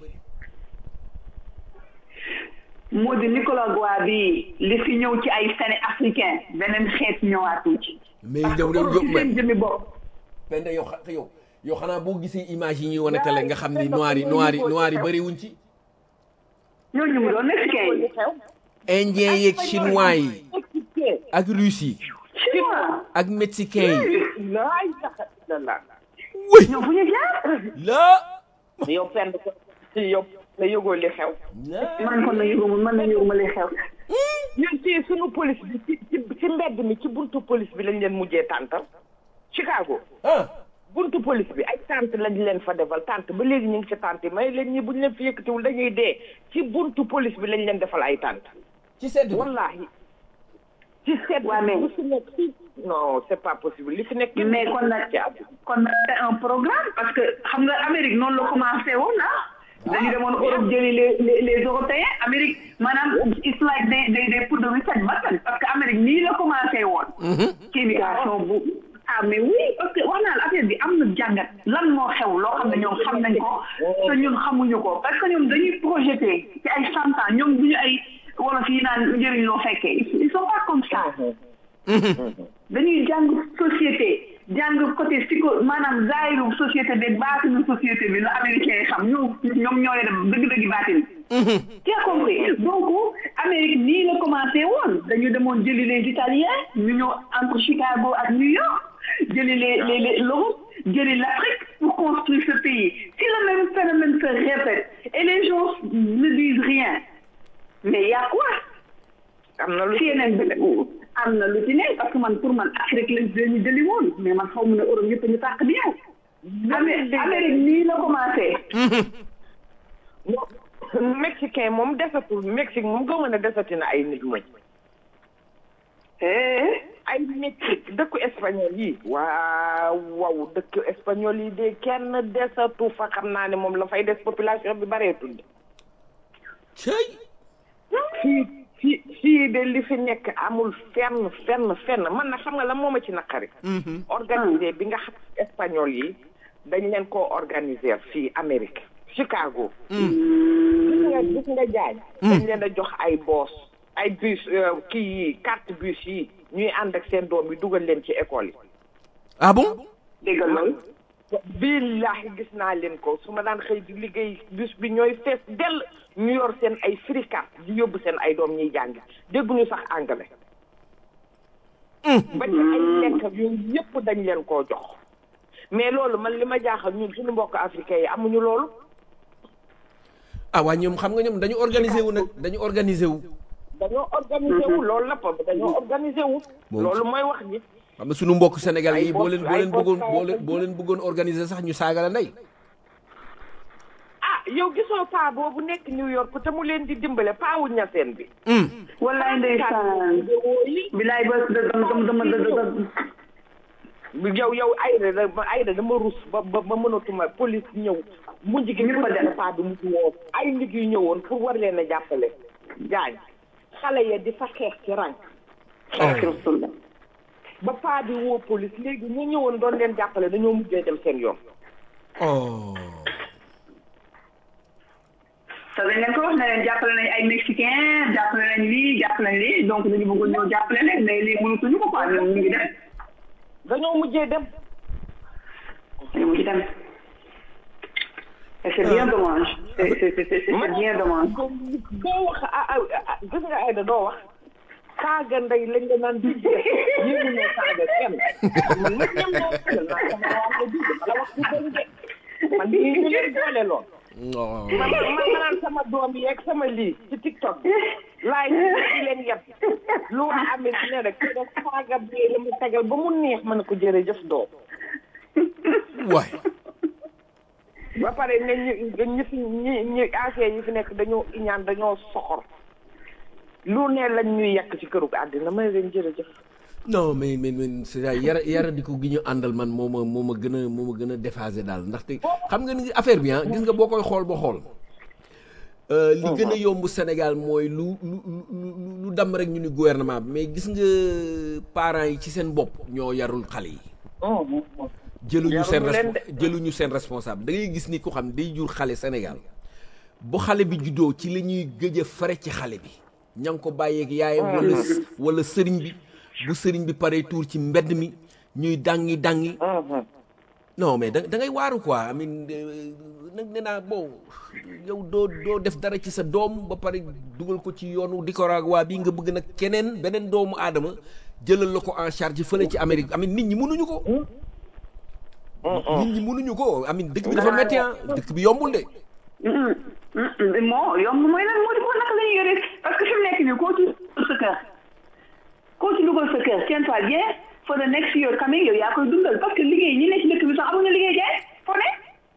moo di Nicolas Goua bi li fi ñëw ci ay séné africain beneen xeet ñëwaatu ci mais parce que yow Europe ci seen jëmmi bopp Penda yow xa yow yow xanaa boo gisee image yi ñuy wane télé nga xam ni noir yi noir yi noir yi bëri wuñ ci ñooñu mu doon mexicain yi indien yeeg chinois yi ak russe yi chinois ak mexicain yi laa ilaha illallah wëy ñoom fu ñu jaar la yow fenn ko yow la yëgoo li xew man kon na yëguma man na yëguma li xew ñun ci sunu police bi ci ci ci mbedd mi ci buntu police bi lañ leen mujjee tàntal Chicago ah buntu police bi ay tànt lañ leen fa defal tànt ba léegi ñu ngi ci tànt yi may leen ñi buñ leen fi yëkkatiwul dañuy dee ci buntu police bi lañ leen defal ay tànt ci sedd bi wallahi ci seet Waa, mais- li fi nekk ci non c'est pas possible li fi nekk mais kon nag kon nag c'est un programme parce que xam nga Amérique noonu la commencé woon ah dañu demoon Europe jëli les les les Européens Amérique maanaam it's like they they they put the reset button parce que Amérique nii la commencé woon. ci immigration bu ah mais oui parce que wax naa la affaire bi am na jàngat lan moo xew loo xam ne ñoom xam nañ ko te ñun xamuñu ko parce que ñoom dañuy projeté ci ay cent ans ñoom duñu ay wolof yi naan njëriñ loo fekkee ils sont pas comme ça. dañuy jàng société jàng côté psycho maanaam zaayiru société bi baatinu société bi la américain yi xam ñoo ñoom ñoo leen dëgg-dëgg baatin tu as compris donc Amérique nii la commencé woon dañu demoon jëli les Italiens ñu ñëw entre Chicago ak New York jëli les les les l'Europe jëli l'Afrique pour construire ce pays si le même phénomène se répète et les gens ne disent rien mais y a quoi am na lu ci yeneen bi am na lu ci ne parce que man pour man Afrique lañ dañu jëli woon mais man xaw ma ne Europe yëpp ñu tàq di ñëw Amé- Amérique nii la commencé mexicain moom desatul Mexique moom gëma ne desati na ay nit moom eh ay Mexique dëkku espagnol yi waaw waaw dëkku espagnol yi de kenn desatu fa xam naa ne moom la fay des population bi bareetul de cey fii fii fii de li fi nekk amul fenn fenn fenn man na xam nga la moom a ci naqari organisé bi nga xam espagnol yi dañ leen koo organiser fii Amérique Chicago gis nga gis nga jaay dañ leen a jox ay boos ay bus euh, kii yi carte bus yi ñuy ànd ak seen doom yi dugal leen ci école yi ah bon dégg loolu billahi gis naa leen ko su ma daan xëy di liggéey bus bi ñooy fees dell ñu yor seen ay free card di yóbbu seen ay doom ñuy jàngi dégguñu sax anglais ba ci ay lekk ak yooyu yëpp dañ leen koo jox mais loolu man li ma jaaxal ñun suñu mbokk africain yi amuñu loolu ah waa ñoom xam nga ñoom dañu organisé wu nag dañu organisé wu dañoo organisé wu loolu la pa dañoo organisé wu Moom loolu mooy wax ji xam nga sunu mbokk Sénégal Ay yi boo leen boo boss- leen ay boss bëggoon kaay boo leen ak boo leen bëggoon organiser sax ñu saaga la ndey ah yow gisoo paa boobu nekk New York te mu leen di dimbale paawu ñaseen bi wallaay ndeysaan bilaay ba dama dama dama yow yow ayda da ayda dama rus ba ba ba mënatuma police ñëw mujj gi Ñëpp a dem. paa bi mu woo ay nit yu ñëwoon pour war leen a jàppale jaañ xale ya di fa xeex ci rang rasulullah ba paa bi woo police léegi ñu ñëwoon doon leen jàppale dañoo mujjee dem seen yoon oh te dañ leen ko wax ne leen jàppale nañ ay mexicain jàppale nañ lii jàppale nañ lii donc dañu bëggoon ñëw jàppale leen mais lii mënutuñu ko quoi ñoom ñu ngi dem dañoo mujjee dem dañu mujj dem et c'est bien dommage c'est c'est c'est c'est c'est bien dommage doo wax ah ah ah gis nga Aïda doo wax saaga ndey lañ la naan di def yéen ñoo saaga kenn man nag ñam ñoo xelal naa sama waa ko dugg bala wax ci bon de man lii ñu leen boole lool non man man ma naan sama doom yi ak sama lii ci TikTok bi laay di leen yeb lu wax amit ne rek ki def saaga bee la mu tegal ba mu neex ma ne ko jërëjëf doom waay ba pare ne ñu ñi fi ñi ñi ancien yi fi nekk dañoo iñaan dañoo soxor lu ne lañ ñuy yàq ci këru àddina may leen jërëjëf non mais mais mais c'est ça yara yara di ko gi ñu àndal man moo ma moo ma gën a moo ma gën a déphasé daal ndaxte xam nga ni affaire bi ah gis nga boo koy xool ba xool euh, li gën a yomb Sénégal mooy lu lu lu lu lu dam rek ñu ni gouvernement bi mais gis nga parents yi ci seen bopp ñoo yarul xale yi jëluñu seen Yaruñu leen respo- jëluñu seen responsable da ngay gis ni ko xam day jur xale Sénégal bu xale bi juddoo ci la ñuy gëj a fare ci xale bi ña ngi ko bàyyeeg yaayam wala s- wala sëriñ bi bu sëriñ bi paree tuur ci mbedd mi ñuy dangi dangi non mais da da ngay waaru quoi I mean euh, nag nee naa bon yow doo doo def dara ci sa doom ba pare dugal ko ci yoonu Nicaragua bi nga bëgg nag keneen beneen doomu aadama jëlal la ko en charge fële ci Amérique amin nit ñi mënuñu ko nit ñi mënuñu ko amin dëkk bi dafa métti ah dëkk bi yombul de moo yomb mooy lan moo di ko naka la ñuy yore parce que fi mu nekk nii koo ci dugal sa kër koo ci dugal sa kër tiens-toi bien for the next year coming yow yaa koy dundal parce que liggéey ñi nekk ci dëkk bi sax amuñu liggéey jaay foo ne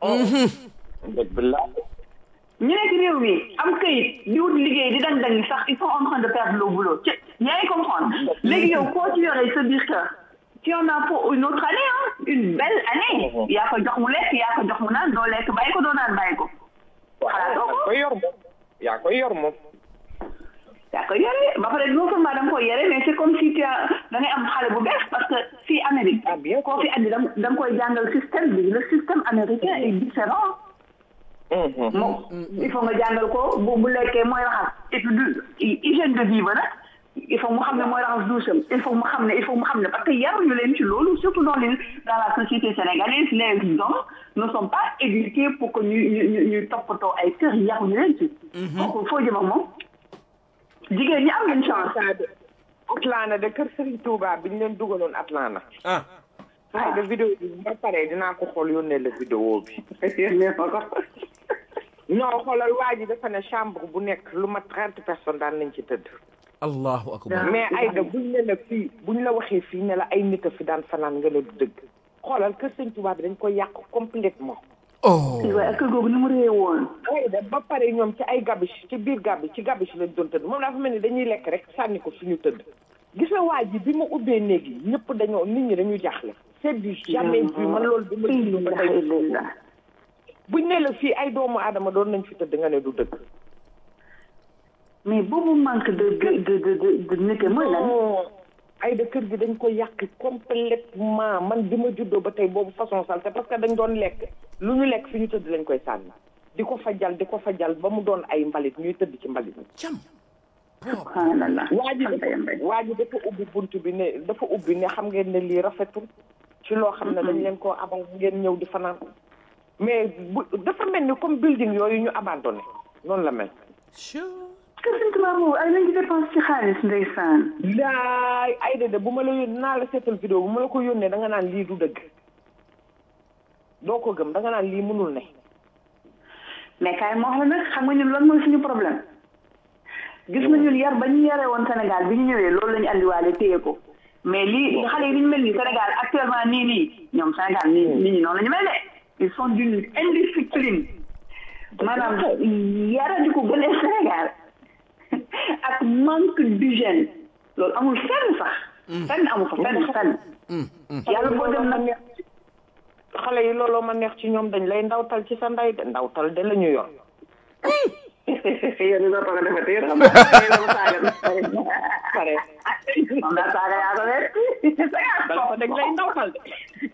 dëgg la ñu nekk réew mi am këyit di wut liggéey di dang dang sax ils sont en train de perdre le boulot ci yaa ngi comprendre léegi yow koo ci yore sa biir kër tu en as pour une autre année hein une belle année yaa ko jox mu lekk yaa ko jox mu naan doo lekk bàyyi ko doo naan bàyyi ko xalaatoo yaa ko koy yor moom yaa koy yor moom yaa koy yore ba pare non seulement da nga koy yore mais c'est comme si tu as da ngay am xale bu bees parce que fii Amérique Ah, bien koo fi andi da nga da nga koy jàngal système bi le système américain est différent moom il faut nga jàngal ko bu bu lekkee mooy raxas et puis du hygiène de vie ba nag il faut mu xam ne mooy raxas doucham il faut mu xam ne il faut mu xam ne parce que yaruñu leen ci loolu surtout dans les dans la société sénégalaise les hommes ne sont pas éduqués pour que ñu ñu ñu ñu toppatoo ay kër yaruñu leen ci donc foo jëm ak moom jigéen ñi am nañ chance Atlanta de kër Serigne Touba bi ñu leen dugaloon Atlanta ah ay de vidéo bi bu ma paree dinaa ko xool yónnee la vidéo bi non xoolal waa ji dafa ne chambre bu nekk lu ma trente personnes daan nañ ci tëdd allahu akbar mais ay da buñ ne la fii buñ la waxee fii ne la ay nit a fi daan fanaan nga ne du dëgg xoolal kër Serigne Touba bi dañ ko yàq complètement oh waaye ak kër googu ni mu réy woon ay da ba pare ñoom ci ay gabiche ci biir gabiche ci gabiche lañ doon tëdd moom dafa mel ni dañuy lekk rek sànni ko suñu tëdd gis nga waa ji bi ma ubbee néeg yi ñëpp dañoo nit ñi dañu jaaxle c'est du jamais vu man loolu bi ma dund ba tey buñ ne la fii ay doomu aadama doon nañ fi tëdd nga ne du dëgg mais boobu manque de de de de de de nite mooy lan non ay de kër gi dañ ko yàq complètement man bi ma juddoo ba tey boobu façon salte parce que dañ doon lekk lu ñu lekk fi ñu tëdd lañ koy sànni di ko fajal di ko fajal ba mu doon ay mbalit ñuy tëdd ci mbalit mi cam subhanallah waa ji sant dafa yàlla waa ji dafa ubbi bunt bi ne dafa ubbi ne xam ngeen ne lii rafetul ci loo xam ne dañ leen koo abal ngeen ñëw di fanaan mais bu dafa mel ni comme building yooyu ñu abandonné noonu la mel kër Sëñ Tuubaa boobu ay nañ ci dépense ci xaalis ndeysaan laay ay de de bu ma la yónnee naa la seetal vidéo bu ma la ko yónnee da nga naan lii du dëgg doo ko gëm da nga naan lii mënul ne mais kaay ma wax la nag xam nga ñun lan mooy suñu problème gis nga ñun yar ba ñu yaree woon Sénégal bi ñu ñëwee loolu la ñu andiwaale téye ko mais lii xale yi ni ñu mel nii Sénégal actuellement nii nii ñoom Sénégal nii nit ñi noonu la ñu mel de ils sont d'une indiscipline maanaam yaradi ko gënee Sénégal ak manque d'hygiène loolu amul fenn sax fenn amul fa fenn fenn yàlla boo dem nag xale yi looloo ma neex ci ñoom dañ lay ndawtal ci sa ndey de ndawtal de la ñu yor yow di dootoo ko defati yéen xam nga la ko saaga pare moom daal saaga yaa ko wet bala ko dañ lay ndawtal de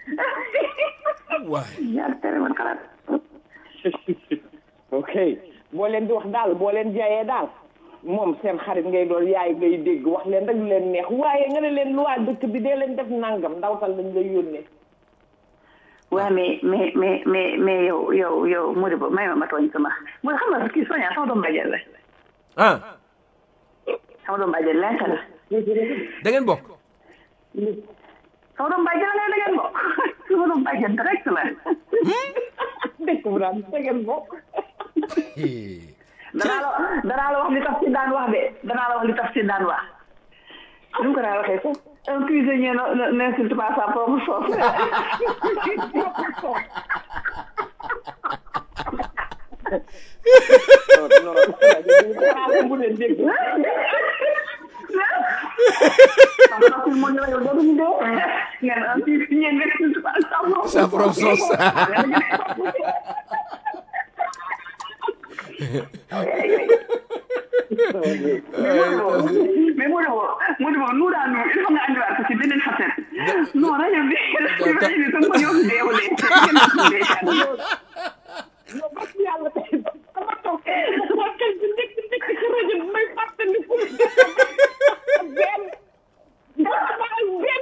waay ñaar tere man xalaat ok boo leen di wax daal boo leen jaayee daal moom seen xarit ngay doon yaay ngay dégg wax leen rek lu leen neex waaye nga ne leen lu waa dëkk bi dee leen def nangam ndawtal lañ lay yónnee waaw mais mais mais mais mais yow yow yow Modibo may ma ma tooñ sama mooy xam nga kii soña sama doom bàjjen la ah sama doom bàjjen lenk la da ngeen bokk sama doom bàjjen la da ngeen bokk sama doom bàjjen direct la dëkk bu daan tegeen bokk danaa la danaa la wax li tax si daan wax de danaa la wax li tax si daan wax nu mu ko daan waxee sax un cuisinier ne- ne- n'insulte pas sa propre sauce bu leen dégg Sama propre moo ñu la yow dootuñu dee ngeen un cuisinier n'insulte pas sa propre Sa propre sauce. mais moo demoo moo demoo nu daa nu il faut nga andiwaat ko ci beneen facette non rajo bi rajo bi sama ko ñëw deewulee yow bas yàlla tey dama toog sama xel bi nekk nekk ci rajo bi may fàttali ku benn dama ak benn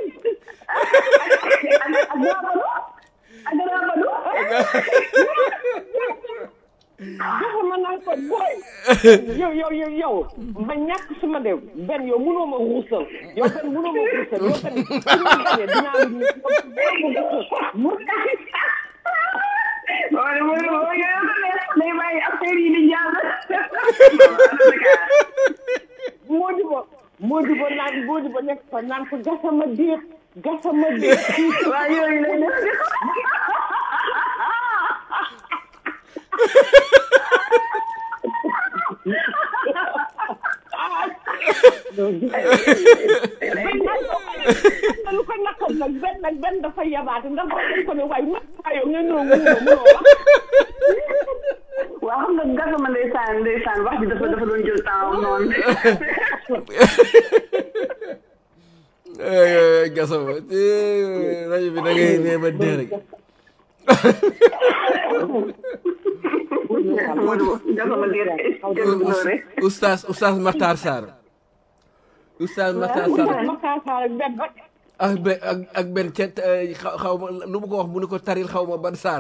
ak raabadu ak raabadu dafa ma naan ko booy yow yow yow yow ma ñàkk suma de benn yow mënoo ma ruusal yow benn mënoo ma ruusal yow tamit su ma gañee dinaa la ñu mu wala wala wala yow ko neex day bàyyi affaire yi di jàll moo di ba moo di ba naan moo di ba nekk fa naan ko gasama déet gasama déet waaw yooyu lay def lu ko naqal nag benn nag benn dafa yabaate ndax wax dañ ko ne waaye ma yow nga ñëw mënoo mënoo wax waaw xam nga gasama ndeysaan ndeysaan wax ji dafa dafa doon jël temps noonu gasama rajo bi da ngay nee ba dee rek gasama déet jël bu noonu rek oustaz oustaz Makhtar Sarr oustaz Makhtar Sarr makaasaar ak benn rek ak benn ak ak benn ca xaw xaw ma lu mu ko wax mu ne ko taril xaw ma ban saar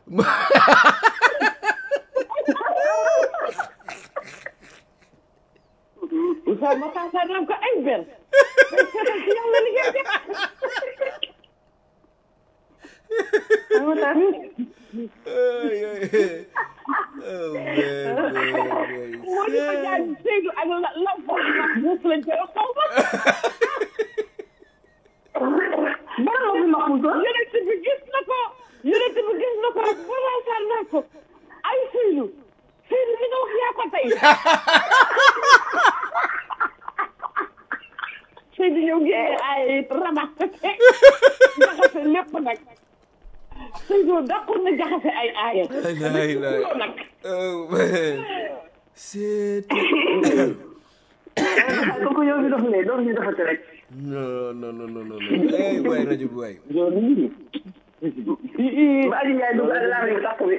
Oustaz makaasaar naan ko ay benn seetal ci yàlla li ngeen def moo di ko jaay Seydou ak la la foofu nag buuf lañ koy wax xaw ma ban moo fi ma xuusoon yonent bi gis na ko yonent bi gis na ko rek makaasaar naa ko ay Seydou Seydou li nga wax yaa ko tey Seydou ñëw génne ay rabax jaxase lépp nag Seydou dàqoon na jaxase ay aaya lay lay loolu nag c'est kooku yow fi dox lee doon ñu defati rek non non non non non eh waay rajo bi waay ba Aliou Ndiaye dugg ak laam yi takk bi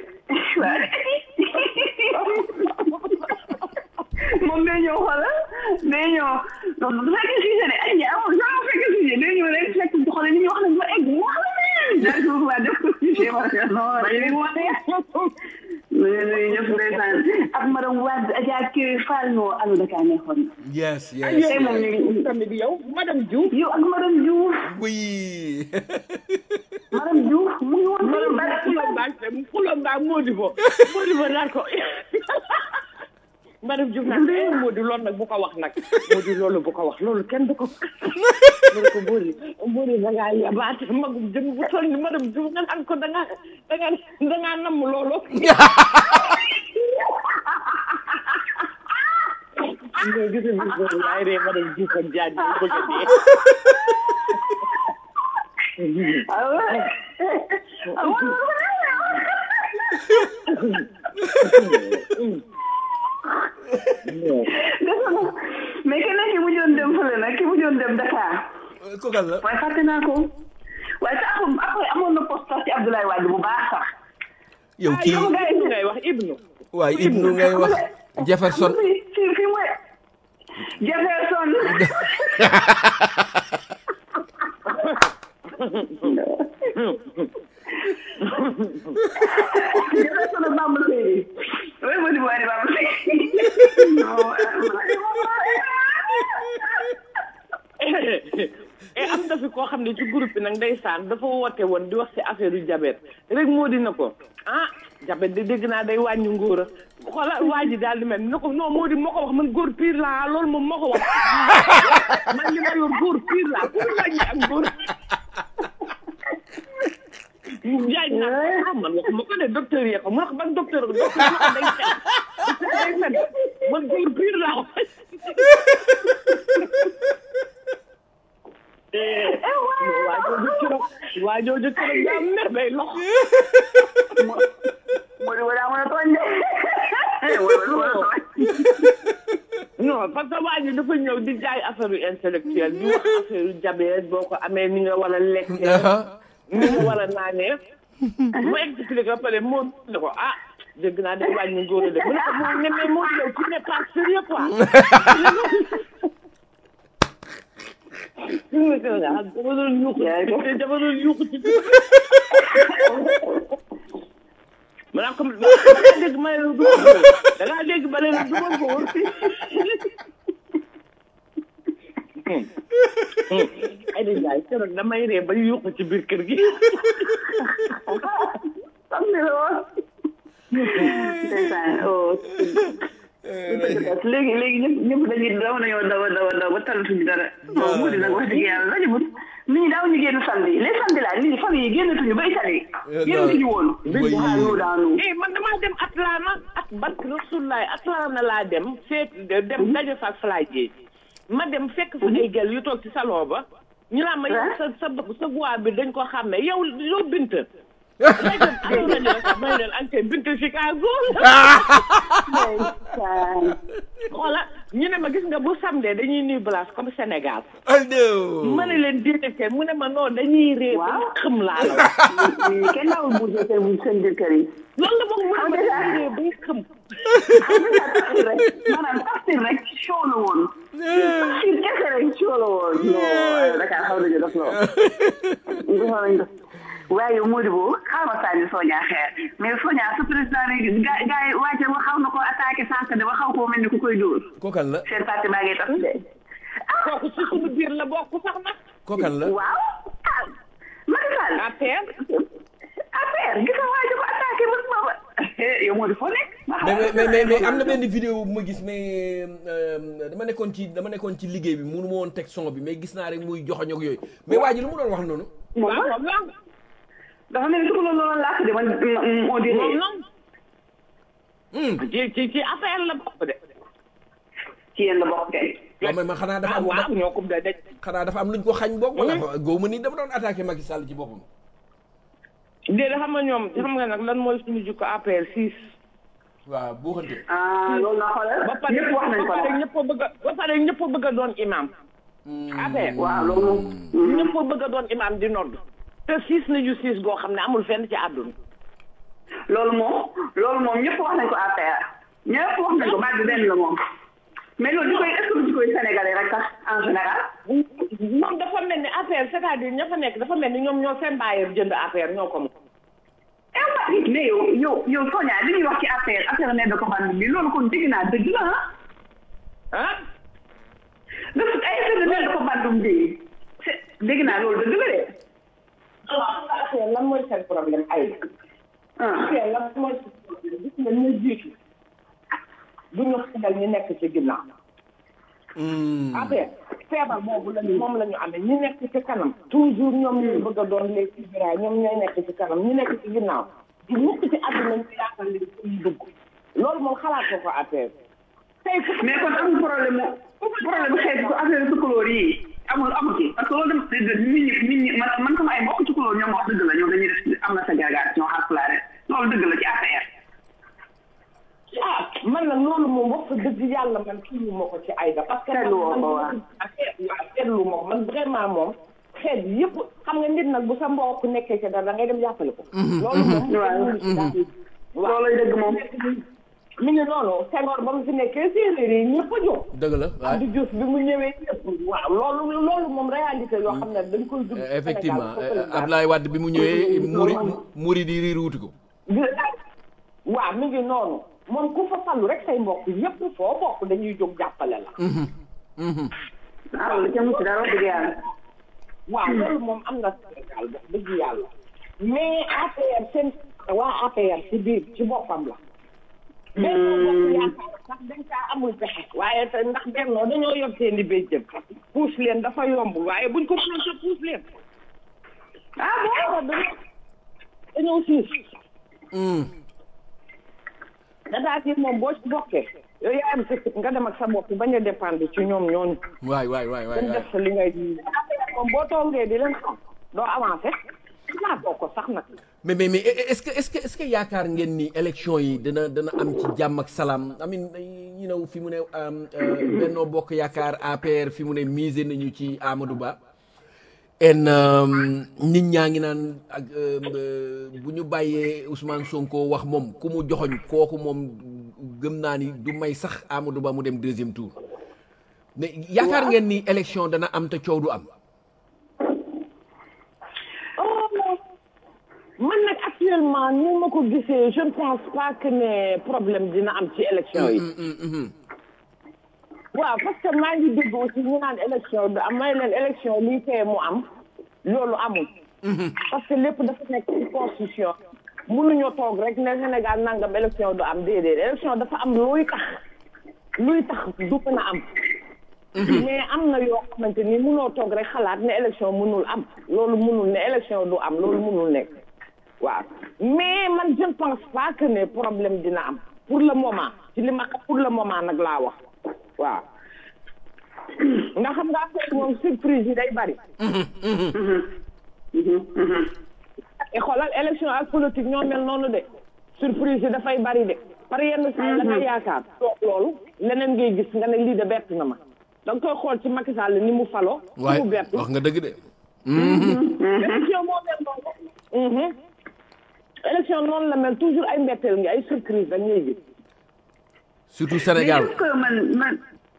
moom day ñëw xoolal day ñëw non du fekkee sujet de Aliou Ndiaye amul sama fekkee sujet day ñëw rek fekk xoolal li ñuy wax nag ba egg wax la leen daal di ko waa def ko sujet ma ne non dañu leen wane nuyu nuyu ñëpp ndeysaan ak madame Wade Adja Kiri Fall noo Allo Dakar neexoon na yes yes tey moom ñu ngi tamit yow madame Diouf yow ak madame Diouf oui madame Diouf mu ngi woon madame ba Fulon Ba Fulon Ba Modibo Modibo naan ko madame Diouf naan eh Modi loolu nag bu ko wax nag Modi loolu bu ko wax loolu kenn du ko mu ne ko Modi Modi da ngaa yabaate magum jëm bu toll ni madame Diouf nga naan ko da ngaa da ngaa da ngaa namm loolu nga gis nga gis nga yaay ree ma dem Diouf ak Diagne ba bëgg a dee. ah ouais ah ouais mais keneen ki mujjoon dem fële nag ki mujjoon dem Dakar ko kan la waaye fàtte naa ko waaye sax après amoon na poste sax ci Abdoulaye Wade bu baax sax yow kii yow gars yi ngay wax Ibnu. waaye Ibnu ngay wax Jefferson fii fii fii mooy Jefferson Jefferson ak Bamba Seydi oui moo di bu waay Bamba Seydi et am na fi koo xam ne ci groupe bi nag ndeysaan dafa woote woon di wax ci affaire yu jabet rek moo di na ko ah jabet de dégg naa day wàññi ngóor a xoola waa ji daal di mel na ko non moo di moo ko wax man góor pire laa loolu moom moo ko wax man li ma yor góor pire laa pour wàññi ak góor jaaj naa ah man wax ma ko de docteur yee ko mu wax ban docteur docteur ma ko day fen day fen man góor pire laa wax waa jooju keroog waa jooju keroog daa mer day lox moo di wala mën a tooñ de wala mën a tooñ non parce que waa ji dafa ñëw di jaay affaire yu intellectuelle di wax affaire yu diabète boo ko amee ni nga war a lekkee ni nga war a naanee mu expliqué ba pare moo ne ko ah dégg naa day wàññi ngóor de mu ne ko moo ne mais moo yow tu n'es pas sérieux quoi dama doon yuuxu ci dama doon yuuxu ci ma naa ko da ngaa dégg ma ne la du ma góor da ngaa dégg ma ne la du ma góor ay di jaay keroog damay ree ba yuuxu ci biir kër gi xam ne la woon ndeysaan oh léegi léegi ñëpp ñëpp dañuy daw nañoo daw daw daw ba talatuñu dara bon mu di nag wax dëgg yàlla rajo bu nit ñi daaw ñu génn samedi les samedi là nit ñi famille yi génnatuñu ba Italie génnatuñu woon Bay- daanu daanu eh man damaa dem Atlanta ak bark Rasulaay Atlanta laa dem seet dem daje fa ak Fly Dieng ma dem fekk fa ay gel yu toog ci salon ba ñu naan ma yow sa sa sa voix bi dañ ko xam ne yow yow bint léegi alors nañu la sax may leen ante bint Chicago ndeysaan xoola ñu ne ma gis nga bu samedi dañuy nuy place comme Sénégal aldo ma ne leen déedéet mu ne ma non dañuy ree ba Waaw. xam laa la wax ñi kenn daawul bougé seen seen biir kër yi loolu la moom mu ne ma dañuy ree bay xam tafsir rek maanaam tafsir rek show la woon tafsir kese rek show la woon non Dakar xaw nañu def lool xaw nañu def waaye yow Modibo xaaral ma sànni Sonia xeer mais Sonia su président bi gaa gaa yi wàcce ba xaw na ko attaqué sànq de ba xaw koo mel ni ku koy dóor ko kan la seen parti baa ngi tax de kooku ci suñu biir la bokk sax nag ko kan la waaw ah Macky Sall affaire affaire gis nga waa ji ko attaqué ba booba yow Modi foo nekk mais mais mais mais am na benn vidéo bu ma gis mais euh, dama nekkoon ci dama nekkoon ci liggéey bi mënu ma woon teg son bi mais gis naa rek muy joxoñ ak yooyu mais waa ji lu mu doon wax noonu moom waaw moom la dafa mel ni su ko loolu loolu làkk de man on dirait moom la Hmm. ci ci ci affaire la bokk de ci yéen la bokk kay waaw mais man xanaa dafa ah am waaw ñoo ko da daj xanaa dafa am luñ ko xañ boog wala góob ma ni dafa doon attaqué Macky Sall ci boppam déedéet xam nga ñoom xam nga nag lan mooy suñu jikko APR 6 waaw boo xante ah loolu la xoolal ba pare ñëpp wax nañ ba ko pare nag ñëpp a bëgg a ba pare ñëpp a bëgg a doon imam APR waaw loolu moom ñëpp a bëgg a doon imam di nodd te siis nañu siis goo xam ne amul fenn ci àdduna loolu moom loolu moom ñëpp wax nañ ko affaire ñëpp wax nañ ko baat bi benn la moom mais loolu di koy est-ce que du di koy sénégalais rek sax en général moom dafa mel ni APR c'est-à-dire ña fa nekk dafa mel ni ñoom ñoo seen bàyyeer jënd APR ñoo ko moom eh waa mais yow yow yow Sonia li ñuy wax ci affaire affaire ne da ko band bi loolu kon dégg naa dëgg la ah ah dafa ay affaire ne da ko bandum bi c'est dégg naa loolu dëgg la de alors xam nga APR lan mooy seen problème ay ah APR lan mooy seen problème gis nga ñu jiitu du ñu xamal ñu nekk ci ginnaaw APR feebar boobu lañu moom la ñu amee ñi nekk ci kanam toujours ñoom ñooy bëgg a doon les figurants ñoom ñooy nekk ci kanam ñi nekk ci ginnaaw di mukk ci àdduna ñu yaakaar leen fu ñu dugg loolu moom xalaat ko ko APR tey mais kon amul problème mu problème xeet ko affaire tukulóor yi amul amul ci parce que loolu dama nit ñi nit ñi man man sama ay mbokk tukulóor ñoom wax dëgg la ñoom dañuy def am na ségrégation xaar loolu dëgg la ci affaire ah man nag loolu moom wax dëgg yàlla man kii ma ko ci Aïda parce que Seetlu woo ko waaw. waaw seetlu ma ko man vraiment moom xeet yëpp xam nga nit nag bu sa mbokk nekkee ci dara da ngay dem jàppale ko loolu moom waaw loolay dëgg moom mi ngi noonu Senghor ba mu fi nekkee séeréer yi ñëpp a jóg dëgg la waay Abdou Diouf bi mu ñëwee ñëpp waaw loolu loolu moom réalité yoo xam ne dañ koy dund effectivement Abdoulaye Wade bi mu ñëwee muri muri di riir wuti ko waaw mi ngi noonu moom ku fa fallu rek say mbokk yëpp foo bokk dañuy jóg jàppale la ah loolu ca mucc dara wax dëgg yàlla waaw loolu moom am na Sénégal wax dëgg yàlla mais APR seen waa APR ci biir ci boppam la bennoo bokk yaakaar sax dañ kaa amul pexe waaye te ndax bennoo dañoo yor seen i béjjën puus leen dafa yomb waaye buñ ko puus puus leen ah bon dañoo dañoo siis dadaa ci moom boo ci bokkee yow yaa am sa nga dem ak sa bopp bañ a dépendre ci ñoom ñooñu waay waay waay waay dañ def sa li ngay moom boo toogee di leen xam doo avancé naa toog ko sax nag mais mais mais est-ce que est-ce que est-ce que yaakaar ngeen ni élection yi dana dana am ci jàmm ak salaam amin you know fi mu ne Benno Bokk Yaakaar APR fi mu ne misé nañu ci Amadou Ba en nit ñaa ngi naan ak bu ñu bàyyee Ousmane Sonko wax moom ku mu joxoñ kooku moom gëm naa ni du may sax Amadou Ba mu dem deuxième tour mais yaakaar ngeen ni élection dana am te coow du am man nag actuellement ni ma ko gisee je ne pense pas que ne problème dina am ci élection yi waaw parce que maa ngi dégg aussi ñu naan élection du am may leen élection lii tee mu am loolu amul parce que lépp dafa nekk ci constitution mënuñoo toog rek ne Sénégal nangam élection du am déedéet élection dafa am luy tax luy tax du mën a am mais am na yoo xamante ni mënoo toog rek xalaat ne élection mënul am loolu mënul ne élection du am loolu mënul nekk waaw mais man je ne pense pas que ne problème dina am pour le moment ci li ma xam pour le moment nag laa wax waaw nga xam nga affaire moom surprise yi day bari et xoolal élection ak politique ñoo mel noonu de surprise yi dafay bari de par yenn saa la nga yaakaar toog loolu leneen ngay gis nga ne lii de bett na ma da nga koy xool ci Macky Sall ni mu faloo waay mu bett wax nga dëgg de élection moo mel noonu élection noonu la mel toujours ay mbetteel ngi ay surprise rek ngay gis surtout Sénégal mais est-ce que man man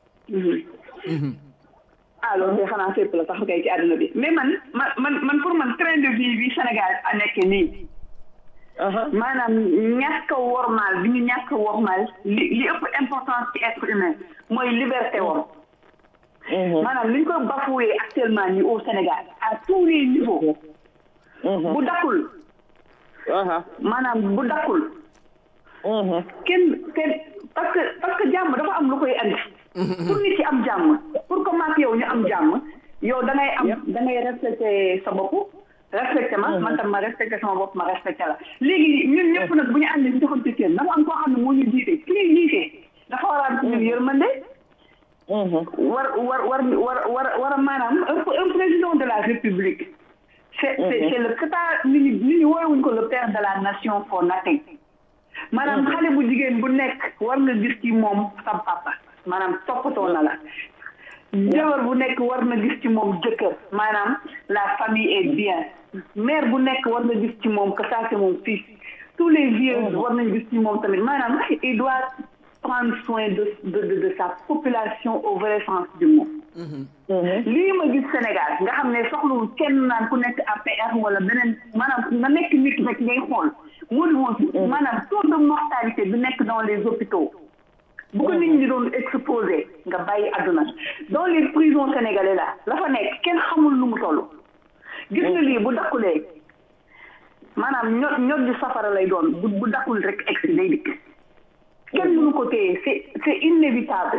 ah loolu de xanaa fépp la sax kay ci àdduna bi mais man man man man pour man train de vie bi Sénégal a nekk nii maanaam ñàkk a wormaal bi ñu ñàkk a wormaal li li ëpp importance ci être humain mooy liberté woon maanaam li ñu ko bafoué actuellement nii au Sénégal à tous les niveaux bu dakkul maanaam bu dakkul kenn kenn parce que parce que jàmm dafa am lu koy andi pour nit ci am jàmm pour que maak yow ñu am jàmm yow da ngay am da ngay respecté sa bopp respecté ma man tam ma respecté sama bopp ma respecté la léegi ñun ñëpp nag bu ñu àndee ñu joxante cër dafa am koo xam ne moo ñu jiite ki ñuy jiite dafa war a am ci ñun yërmande war war war war war war a maanaam un président de la république c'est c'est c'est le kata nit ñi nit ñi woowuñ ko le père de la nation for nothing maanaam xale bu jigéen bu nekk war nga gis ci moom sa papa maanaam toppatoo na la jabar bu nekk war na gis ci moom jëkkër maanaam la famille est bien mère bu nekk war na gis ci moom que ça c'est mon fils tous les vieux war nañ gis ci moom tamit maanaam il doit prendre soin de de de, de sa population au vrai sens du mot lii ma gis Sénégal nga xam ne soxlawul kenn naan ku nekk APR wala beneen maanaam nga nekk nit rek ngay xool moo di woon maanaam taux de mortalité bi nekk dans les hôpitaux bu ko nit ñi doon exposé nga bàyyi àdduna dans les prisons sénégalais là la fa nekk kenn xamul lu mu toll gis nga lii bu dakkulee maanaam ñot ñot di safara lay doon bu bu dakkul rek egsi day dikk kenn mënu ko téye c'est c'est inévitable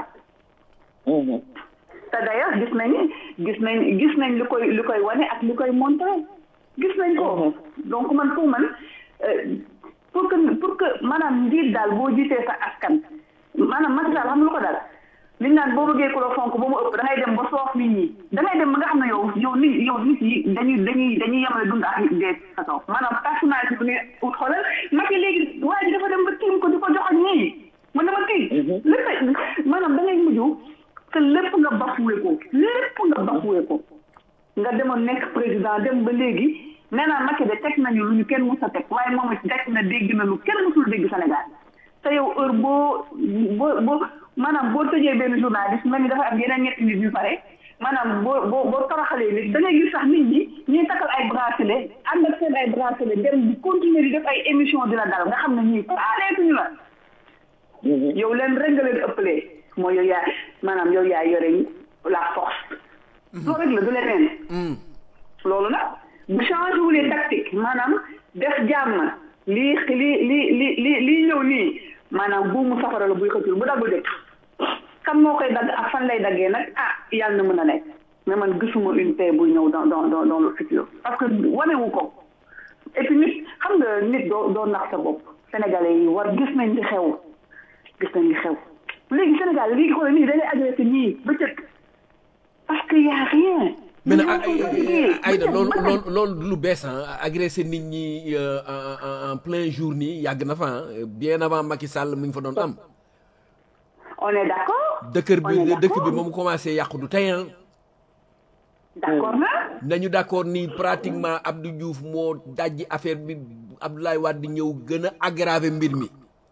te d'ailleurs gis nañ gis nañ gis nañ li koy li koy wane ak li koy montré gis nañ ko donc man pour man pour que pour que maanaam njiit daal boo jiitee sa askan maanaam Macky Sall xam nga lu ko dal liñ naan boo bëggee ku la fonk ba mu ëpp da ngay dem ba soof nit ñi da ngay dem ba nga xam ne yow yow nit yow nit yi dañuy dañuy dañuy yemale dund ak dee sa kaw maanaam personnalité bi nga ut xoolal Macky léegi waa ji dafa dem ba tiim ko di ko jox ak ñii man dama tiit lépp maanaam da ngay mujj que lépp nga bafoué ko lépp nga bafoué ko nga demoon nekk président dem ba léegi nee naa Macky de teg nañu lu ñu kenn mus a teg waaye moom it teg na dégg na lu kenn musul dégg Sénégal te yow heure boo boo boo maanaam boo tëjee benn journaliste mel ni dafa am yeneen ñetti nit yu pare maanaam boo boo boo toroxalee nit da ngay gis sax nit ñi ñuy takkal ay bracelet ànd ak seen ay bracelet dem di continuer di def ay émission dina dal nga xam ne ñii faaleetuñu la yow leen rek nga leen ëppalee mooy yow yaa maanaam yow yaa yore la force loolu rek la du leneen loolu nag bu changé wulee tactique maanaam def jàmm lii lii lii li li lii ñëw nii maanaam buumu safara la buy xëccul bu daggul dëkk kan moo koy dagg ak fan lay daggee nag ah yàlla na mën a nekk mais man gisuma une paix buy ñëw dans dans dans dans le futur parce que wanewu ko et puis nit xam nga nit doo doo nax sa bopp sénégalais yi war gis nañ li xew gis nañ li xew léegi Sénégal léegi xoolal nii dañuy agressé ñii bëccëg parce que y a rien mais nag Aïda loolu loolu loolu du lu bees ah agressé nit ñi en en plein jour nii yàgg na fa bien avant Macky Sall mi ngi fa doon am. on est d'accord. dëkk bi dëkk bi moom commencé yàqu du tey d'accord na. nañu d'accord ni pratiquement Abdou Diouf moo dajji affaire bi Abdoulaye Wade di ñëw gën a aggraver mbir mi.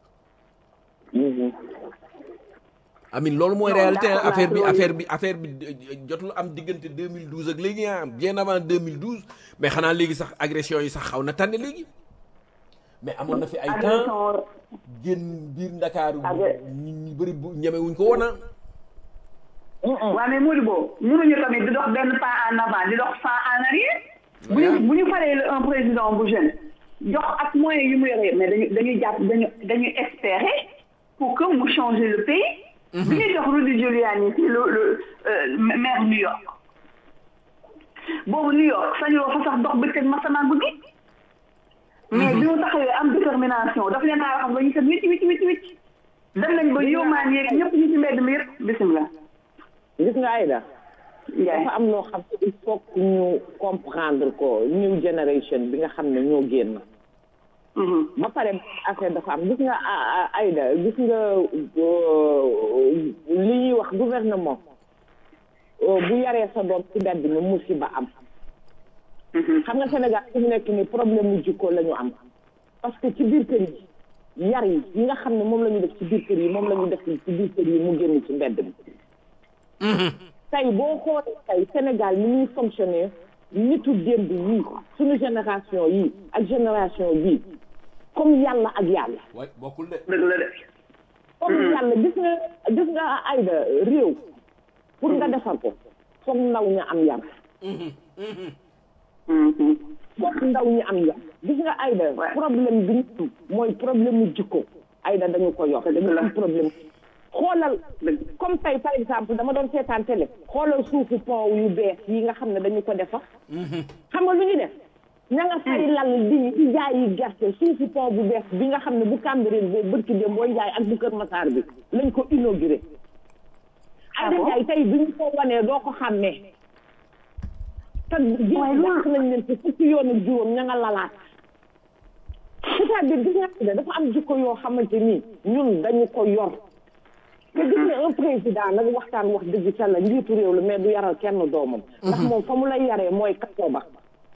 amin loolu mooy réalité affaire bi affaire bi affaire bi jotul am diggante 2012 ak léegi ah bien avant 2012 mais xanaa léegi sax agression yi sax xaw na tànn léegi mais amoon na fi ay temps génn biir ndakaaru ñu bëri bu ñemewuñ ko woon waaw mais Modibo mënuñu tamit di dox benn pas en avant di dox pas en arrière bu ñu bu ñu falee un président bu jeune jox ak moyens yu mu yore mais dañu dañuy jàpp dañu dañuy espérer pour que mu changer le pays bi ñuy jox Rudy Giuliani si le le maire New York boobu New York sañoo fa sax dox bëccëg masamaan guddi mais bi mu taxawee am détermination daf leen naa wax ba ñu set wicc wicc wicc wicc dem nañ ba yóomaan yeeg ñëpp ñu ci mbedd mi yëpp bisimilah gis nga Aïda dafa am loo xam ne il faut que ñu comprendre ko new generation bi nga xam ne ñoo génn ba pare affaire dafa am gis nga Aïda gis nga li ñuy wax gouvernement bu yaree sa doom ci mbedd mi musiba am xam nga Sénégal fi mu nekk ni problème mu jikko la ñu am parce que ci biir kër yi yar yi yi nga xam ne moom la ñu def ci biir kër yi moom la ñu def ci biir kër yi mu génn ci mbedd mi tey boo xoolee tey Sénégal ni muy fonctionner nitu démb yii suñu génération yii ak génération bii comme yàlla ak yàlla waay bokkul de dëgg la de comme yàlla gis nga gis nga Aïda réew pour nga defar ko foog ndaw ñu am yar foog ndaw ñu am yar gis nga Aïda problème bi ñu am mooy problème mu jikko Aïda dañu ko yor dañu am problème xoolal comme tey par exemple dama doon seetaan télé xoolal suufu pont yu bees yi nga xam ne dañu ko defar xam nga lu ñu def ña nga fay lal di di jaay yi gerte suufu pont bu bees bi nga xam ne bu Cambérène bi bërki dem booy njaay ak bu Kër Massar bi lañ ko inauguré ay da jaay tey bi ñu ko wanee doo ko xàmmee te ji dàq nañ leen ci fukki yoon ak juróom ña nga lalaat c'est-à-dire gis nga dafa am jikko yoo xamante nii ñun dañu ko yor te gis nga un président nag waxtaan wax dëgg ca la njiitu réew la mais du yaral kenn doomam ndax moom fa mu lay yaree mooy kaso ba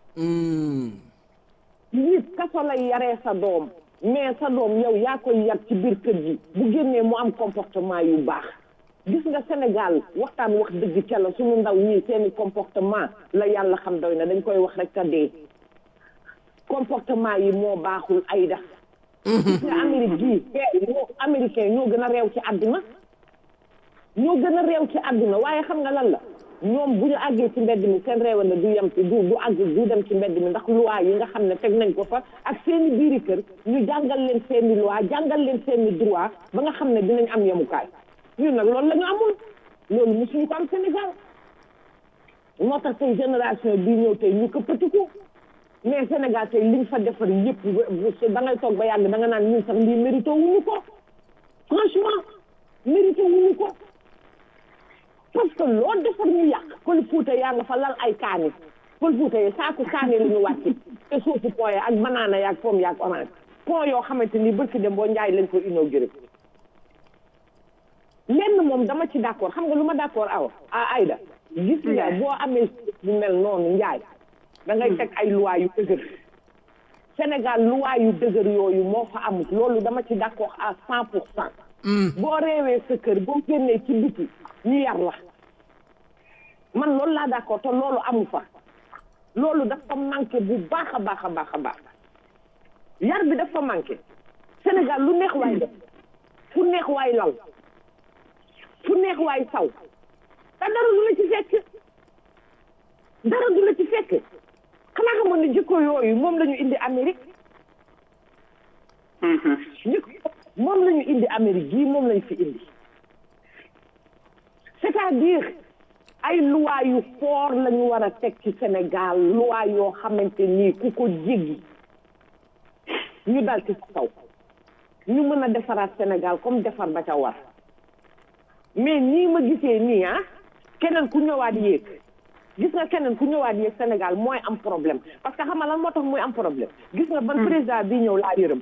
njiit kaso lay yaree sa doom mais sa doom yow yaa koy yar ci biir kër gi bu génnee mu am comportement yu baax gis nga Sénégal waxtaan wax dëgg ca la suñu ndaw ñii seeni comportement la yàlla xam doy na dañ koy wax rek ka dee comportement yi moo baaxul ay def gis nga Amérique gii ñoo américain ñoo gën a réew ci àdduna ñoo gën a réew ci àdduna waaye xam nga lan la ñoom bu ñu àggee ci mbedd mi seen réew na du yem ci du du àgg du dem ci mbedd mi ndax loi yi nga xam ne teg nañ ko fa ak seeni biiri kër ñu jàngal leen seeni loi jàngal leen seeni droit ba nga xam ne dinañ am yemukaay ñun nag loolu la ñu amul loolu mosuñu ko am Sénégal moo tax tey génération bii ñëw tey ñu këppatiku mais Sénégal tey liñ fa defar yëpp da ngay toog ba yàgg da nga naan ñun sax lii mérito wuñu ko franchement mérité wuñu ko parce que loo defar ñu yàq pël fuuta yaa nga fa lal ay kaani pël fuuta yi saaku kaani la ñu wàcc te suufu pont ya ak banaana yaag pomme yaag orange pont yoo xamante ni bërki dem boo njaay lañ ko inauguré lenn moom dama ci d'accord xam nga lu ma d'accord aw a Aïda gis nga boo amee bu mel noonu njaay da ngay teg ay loi yu dëgër Sénégal loi yu dëgër yooyu moo fa amul loolu dama ci d'accord à cent pour cent boo réewee sa kër boo génnee ci biti ñu yar la man loolu laa d'accord te loolu amu fa loolu dafa manqué bu baax a baax a baax a baax yar bi dafa manqué Sénégal lu neex waay def fu neex waay lal fu neex waay saw te dara du la ci fekk dara du la ci fekk xanaa xamoon ne jikko yooyu moom la ñu indi Amérique jikko moom la ñu indi Amérique gii moom lañ fi indi c'est-à-dire ay loi yu fort la ñu war a teg ci Sénégal loi yoo xamante nii ku ko jéggi ñu dal ci kaw ñu mën a defaraat Sénégal comme defar ba ca war mais nii ma gisee nii ah keneen ku ñëwaat yéeg gis nga keneen ku ñëwaat yéeg Sénégal mooy am problème parce que xam nga lan moo tax muy am problème gis nga ban président bi ñëw laa yërëm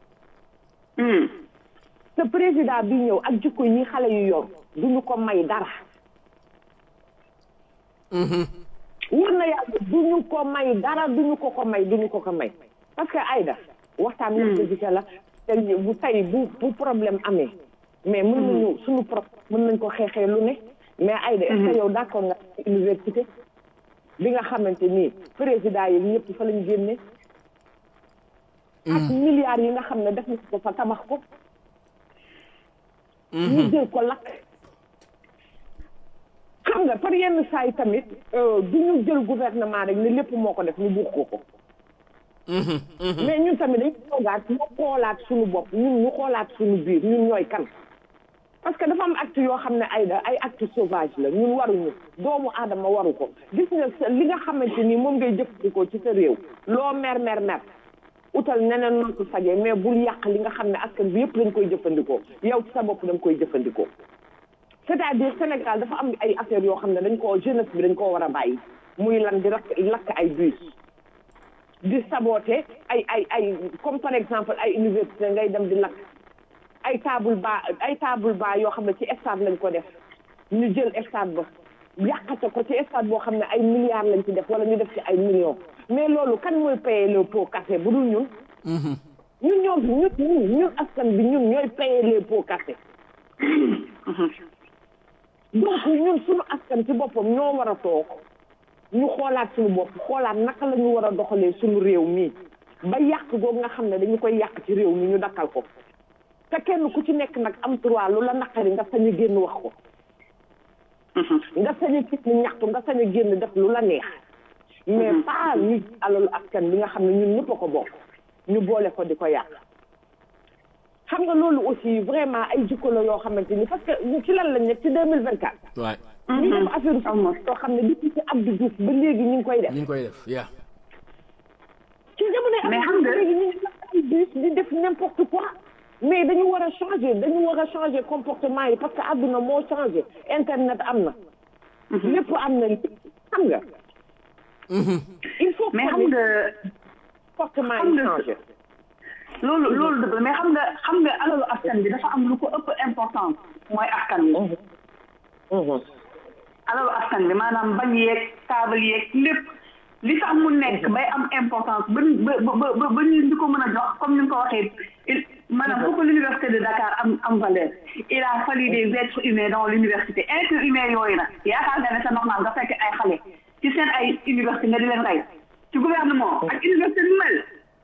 te président bi ñëw ak jikko yi xale yu yor duñu ko may dara wër na yàlla duñu ko may dara duñu ko ko may duñu ko ko may parce que Aïda waxtaan wax dëgg ca la te bu tey bu bu problème amee mais mën nañu suñu problème mën nañ ko xeexee lu ne mais Aïda est-ce que yow d'accord nga université bi nga xamante nii président yi ñëpp fa lañu génne ak milliards yi nga xam ne def na ko fa tabax ko ñu jël ko lakk xam nga par yenn saa yi tamit du ñu jël gouvernement rek ne lépp moo ko def ñu buux ko ko mais ñun tamit dañu toogaat ñu xoolaat suñu bopp ñun ñu xoolaat suñu biir ñun ñooy kan parce que dafa am acte yoo xam ne ay da ay acte sauvage la ñun waruñu doomu aadama waru ko gis nga li nga xamante ni moom ngay jëfandikoo ci sa réew loo mer mer mer utal neneen noo ko fajee mais bul yàq li nga xam ne askan bi yëpp lañ koy jëfandikoo yow ci sa bopp dañ koy jëfandikoo c'est-à-dire Sénégal dafa am ay affaires yoo xam ne dañ koo jeunesse bi dañ koo war a bàyyi muy lan di lakk lakk ay bus di saboter ay ay ay comme par exemple ay université ngay dem di lakk ay table ba ay table ba yoo xam ne ci stade lañ ko def ñu jël stade ba yàqate ko ci stade boo xam ne ay milliards lañ ci def wala ñu def ci ay millions mais loolu kan mooy payer le pot cassé bu dul ñun ñun ñoom ñun ñun ñun askan bi ñun ñooy payer les pots cassés donc ñun suñu askan ci boppam ñoo war a toog ñu xoolaat suñu bopp xoolaat naka la ñu war a doxalee suñu réew mii ba yàq googu nga xam ne dañu koy yàq ci réew mi ñu dakkal ko te kenn ku ci nekk nag am droit lu la naqari nga sañ a génn wax ko nga sañ a génn ñaxtu nga sañ a génn def lu la neex mais pas ñu alalu askan bi nga xam ne ñun ñëpp a ko bokk ñu boole ko di ko yàq xam nga loolu aussi vraiment ay jikko la yoo xamante ni parce que ci lan lañ nekk ci deux mille vingt quatre waay ñu def affaire yoo xam ne depuis ci Abdou Diouf ba léegi ñu ngi koy def ñu ngi koy def yaa ci jamono Mais am xam nga- léegi ñu ngi def ay bus di def n'importe quoi mais dañu war a changer dañu war a changer comportement yi parce que àdduna moo changé internet am na lépp am na xam nga il faut mais que xam nga comportement xam yi nga- changé loolu loolu dëgg la mais xam nga xam nga alalu askan bi dafa am lu ko ëpp importance mooy askan wi alalu askan bi maanaam bañ yeeg taabal yeeg lépp li tax mu nekk bay am importance ba ba ba ba ba ñu di ko mën a jox comme ni nga ko waxee il maanaam pour que l'université de Dakar am am valeur il a fallu des êtres humains dans l'université êtres humains yooyu nag yaakaar nga ne c'est normal nga fekk ay xale ci seen ay université nga di leen rey ci gouvernement ak université bi mel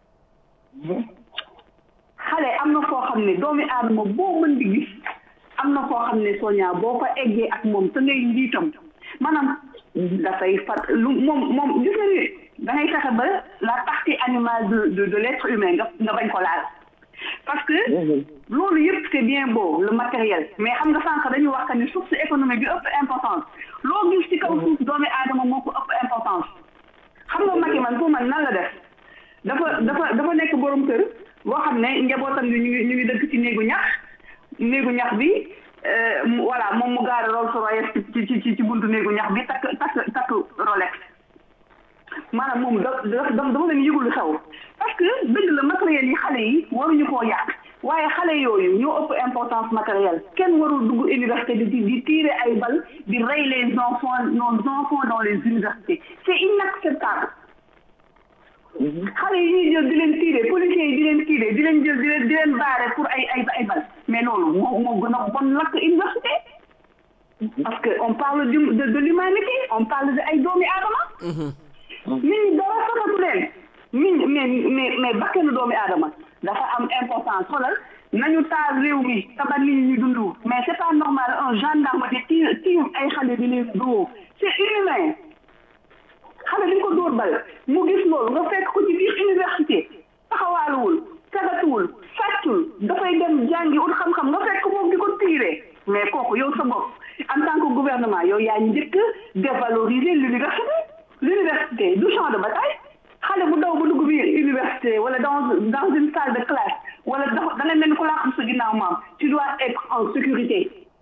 xale am na foo xam ne doomi aadama boo mën di gis am na foo xam ne soña boo ko eggee ak moom te ngay njiitam maanaam dafay fat lu moom moom gis nga ni da ngay fexe ba la partie animale de de de l'être humain nga nga bañ ko laal parce que loolu yëpp c'est bien beau le matériel mais xam nga sànq dañuy wax que ni source économique bi ëpp importance loo gis ci kaw suuf doomi aadama moo ko ëpp importance xam nga Macky man pour man nan la def dafa dafa dafa nekk borom kër boo xam ne njabootam bi ñu ngi ñu ngi dëkk ci néegu ñax néegu ñax bi euh, mu- voilà moom mu gaare Rolls Royce ci ci ci ci buntu néegu ñax bi takk takk takk Rolex maanaam moom da da dama leen yëgul lu xew parce que dëgg la matériel yi xale yi waruñu koo yàq waaye xale yooyu ñoo ëpp importance matérielle kenn warul dugg université di di di tirer ay bal di rey les enfants nos enfants dans les universités c'est inacceptable xale yi ñuy jël di leen tirer policiers yi di leen tirer di leen jël di leen di leen baare pour ay ay ay bal mais loolu moo moo gën a bon lakk université parce que on parle du de de l'humanité on parle de ay doomi aadama nit ñi dara safatu leen nit ñi mais mais mais bakkanu doomi aadama dafa am importance xoolal nañu taal réew mi tabat nit ñi ñu dund mais c'est pas normal un gendarme di tiir tiir ay xale di leen dóor c'est inhumain xale dañ ko dóor bal mu gis loolu nga fekk ko ci biir université taxawaaluwul sagatuwul sàccul dafay dem jàngi ut xam-xam nga fekk moom di ko tiire mais kooku yow sa bopp en tant que gouvernement yow yaa njëkk dévaloriser l'université l'université du champ de bataille xale bu daw ba dugg biir université wala dans dans une salle de classe wala dafa da ngay mel ni ku laa xam sa ginnaaw maam tu dois être en sécurité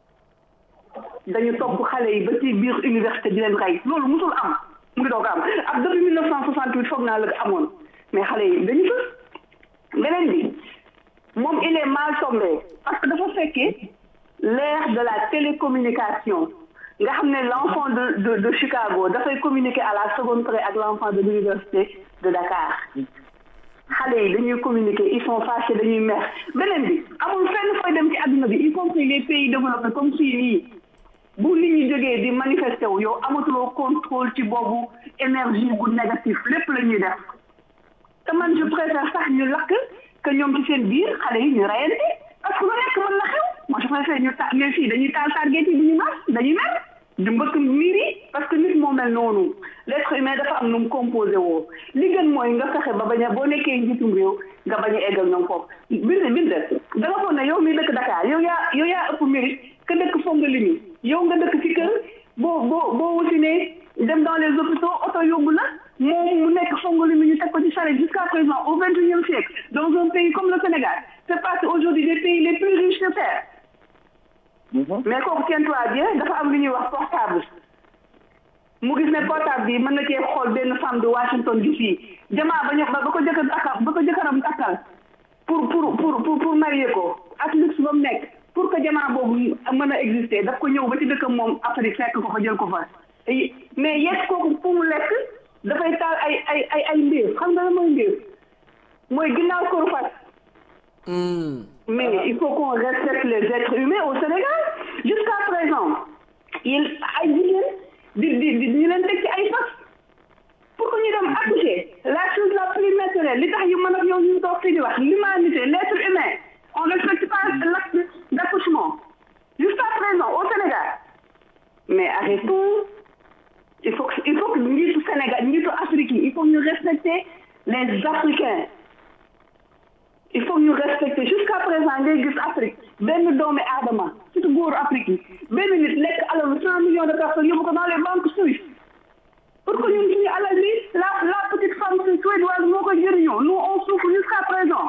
dañu topp xale yi ba ci biir université di leen rey loolu musul am mu ngi doog a am ak depuis mille neuf cent soixante huit foog naa la amoon mais xale yi dañu fës beneen bi moom il est mal tombé parce que dafa fekkee l'ère de la télécommunication nga xam ne l'enfant de de de Chicago dafay communiquer à la seconde près ak l'enfant de l'université de Dakar xale yi dañuy communiquer ils sont fâchés dañuy mer beneen bi amul fenn fooy dem ci àdduna bi y compris les pays développés comme fii nii bu nit ñi jógee di manifester wu yow amatuloo contrôle ci boobu énergie bu négatif lépp la ñuy def te man je préfère sax ñu lakk que ñoom ci seen biir xale yi ñu rayante parce que lu nekk mën na xew moi je préfère ñu ta mais fii dañuy taal target yi du ñu mas dañuy mer di mbëkk miir yi parce que nit moo mel noonu l'être humain dafa am nu mu composé woo li gën mooy nga fexe ba bañ a boo nekkee njiitum réew nga bañ a eggal ñoom foofu bind bind da nga foog ne yow mi dëkk Dakar yow yaa yow yaa ëpp mérite que dëkk foog nga limi yow nga dëkk ci kër boo boo boo wasinee dem dans les hôpitaux oto yóbbu la moom mu nekk foog nga limi ñu teg ko ci charrette jusqu'à présent au vingt et unième siècle dans un pays comme le Sénégal c'est parce que aujourd'hui des pays les plus riches de terre mais kooku tiens-toi bien dafa am lu ñuy wax portable mu gis ne portable bi mën na cee xool benn femme de Washington DC jamaa ba ñu ba ko jëkkër takkal ba ko jëkkëram takkal pour pour pour pour pour marier ko ak luxe ba mu nekk pour que jamaa boobu mën a exister daf ko ñëw ba ci dëkkam moom Afrique fekk ko fa jël ko fa mais yegg kooku pour mu lekk dafay taal ay ay ay ay mbir xam nga la mooy mbir mooy ginnaaw koru fas mais il faut qu'on respecte les êtres humains au Sénégal jusqu'à présent il ay jigéen di di di ñu leen teg ci ay fas pour que ñu dem accoucher la chose la plus naturelle li tax yu mën a yow ñu toog fi di wax l'humanité l'être humain on ne respecte pas l'acte d'accouchement jusqu'à présent au Sénégal mais arrêtons il faut que il faut que njiitu Sénégal njiitu Afrique yi il faut ñu respecter les Africains il faut ñu respecter jusqu'à présent ngay gis Afrique benn doomi aadama surtout góoru Afrique yi benn nit lekk alalu cent millions de personnes yóbbu ko dans les banques suisses pour que ñun suñu alal bi la la petite femme suédoise moo koy jëriñoo nous on souffre jusqu'à présent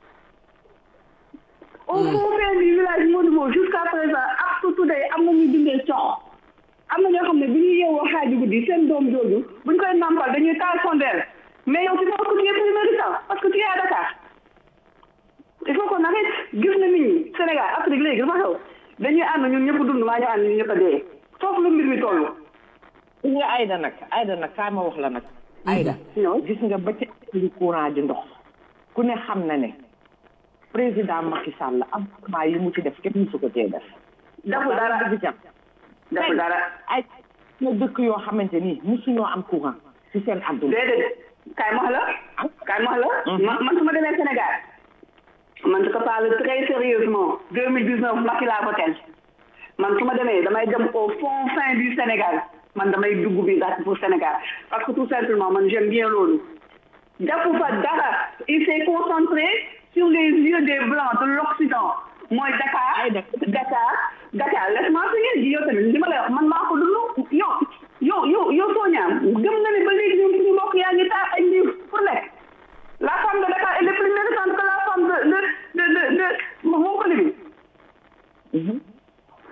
au fond fin du village Modou jusqu'à présent ak surtout day am na ñuy dundee cox am na ñoo xam ne bi ñuy yeewoo xaaju guddi seen doom jooju buñ koy nampal dañuy taal sondeel mais yow tu penses que tu es plus méritant parce que tu es à Dakar il faut qu'on arrête gis na nit ñi Sénégal Afrique léegi dafa xew dañuy ànd ñun ñëpp dund maa ñu ànd ñun ñëpp a dee foofu la mbir mi toll. gis nga Aïda nag Aïda nag kaa ma wax la nag. Aïda gis nga ba ci li courant di ndox ku ne xam na ne président Macky Sall am maa yi mu ci def kenn musu ko cee def. deful dara deful dara. ay na dëkk yoo xamante ni musuñoo am courant ci seen àdduna. déedéet kaay ma wax la. kaay ma wax la. man man su ma demee Sénégal. man je te parle très sérieusement deux mille dix neuf Macky laa ko tel man su ma demee damay dem au fond fin du Sénégal man damay dugg bi daal pour Sénégal parce que tout simplement man j'aime bien loolu jàppu fa dara il s'est concentré sur les yeux des blancs de l'Occident mooy Dakar Dakar Dakar laisse-moi finir ji yow tamit li ma lay wax man maa ko dund yow yow yow yow Sonia gëm nga ne ba léegi ñun suñu mbokk yaa ngi taal ay mbir pour lekk la femme de Dakar elle est plus méritante que la femme de de de de de Montpellier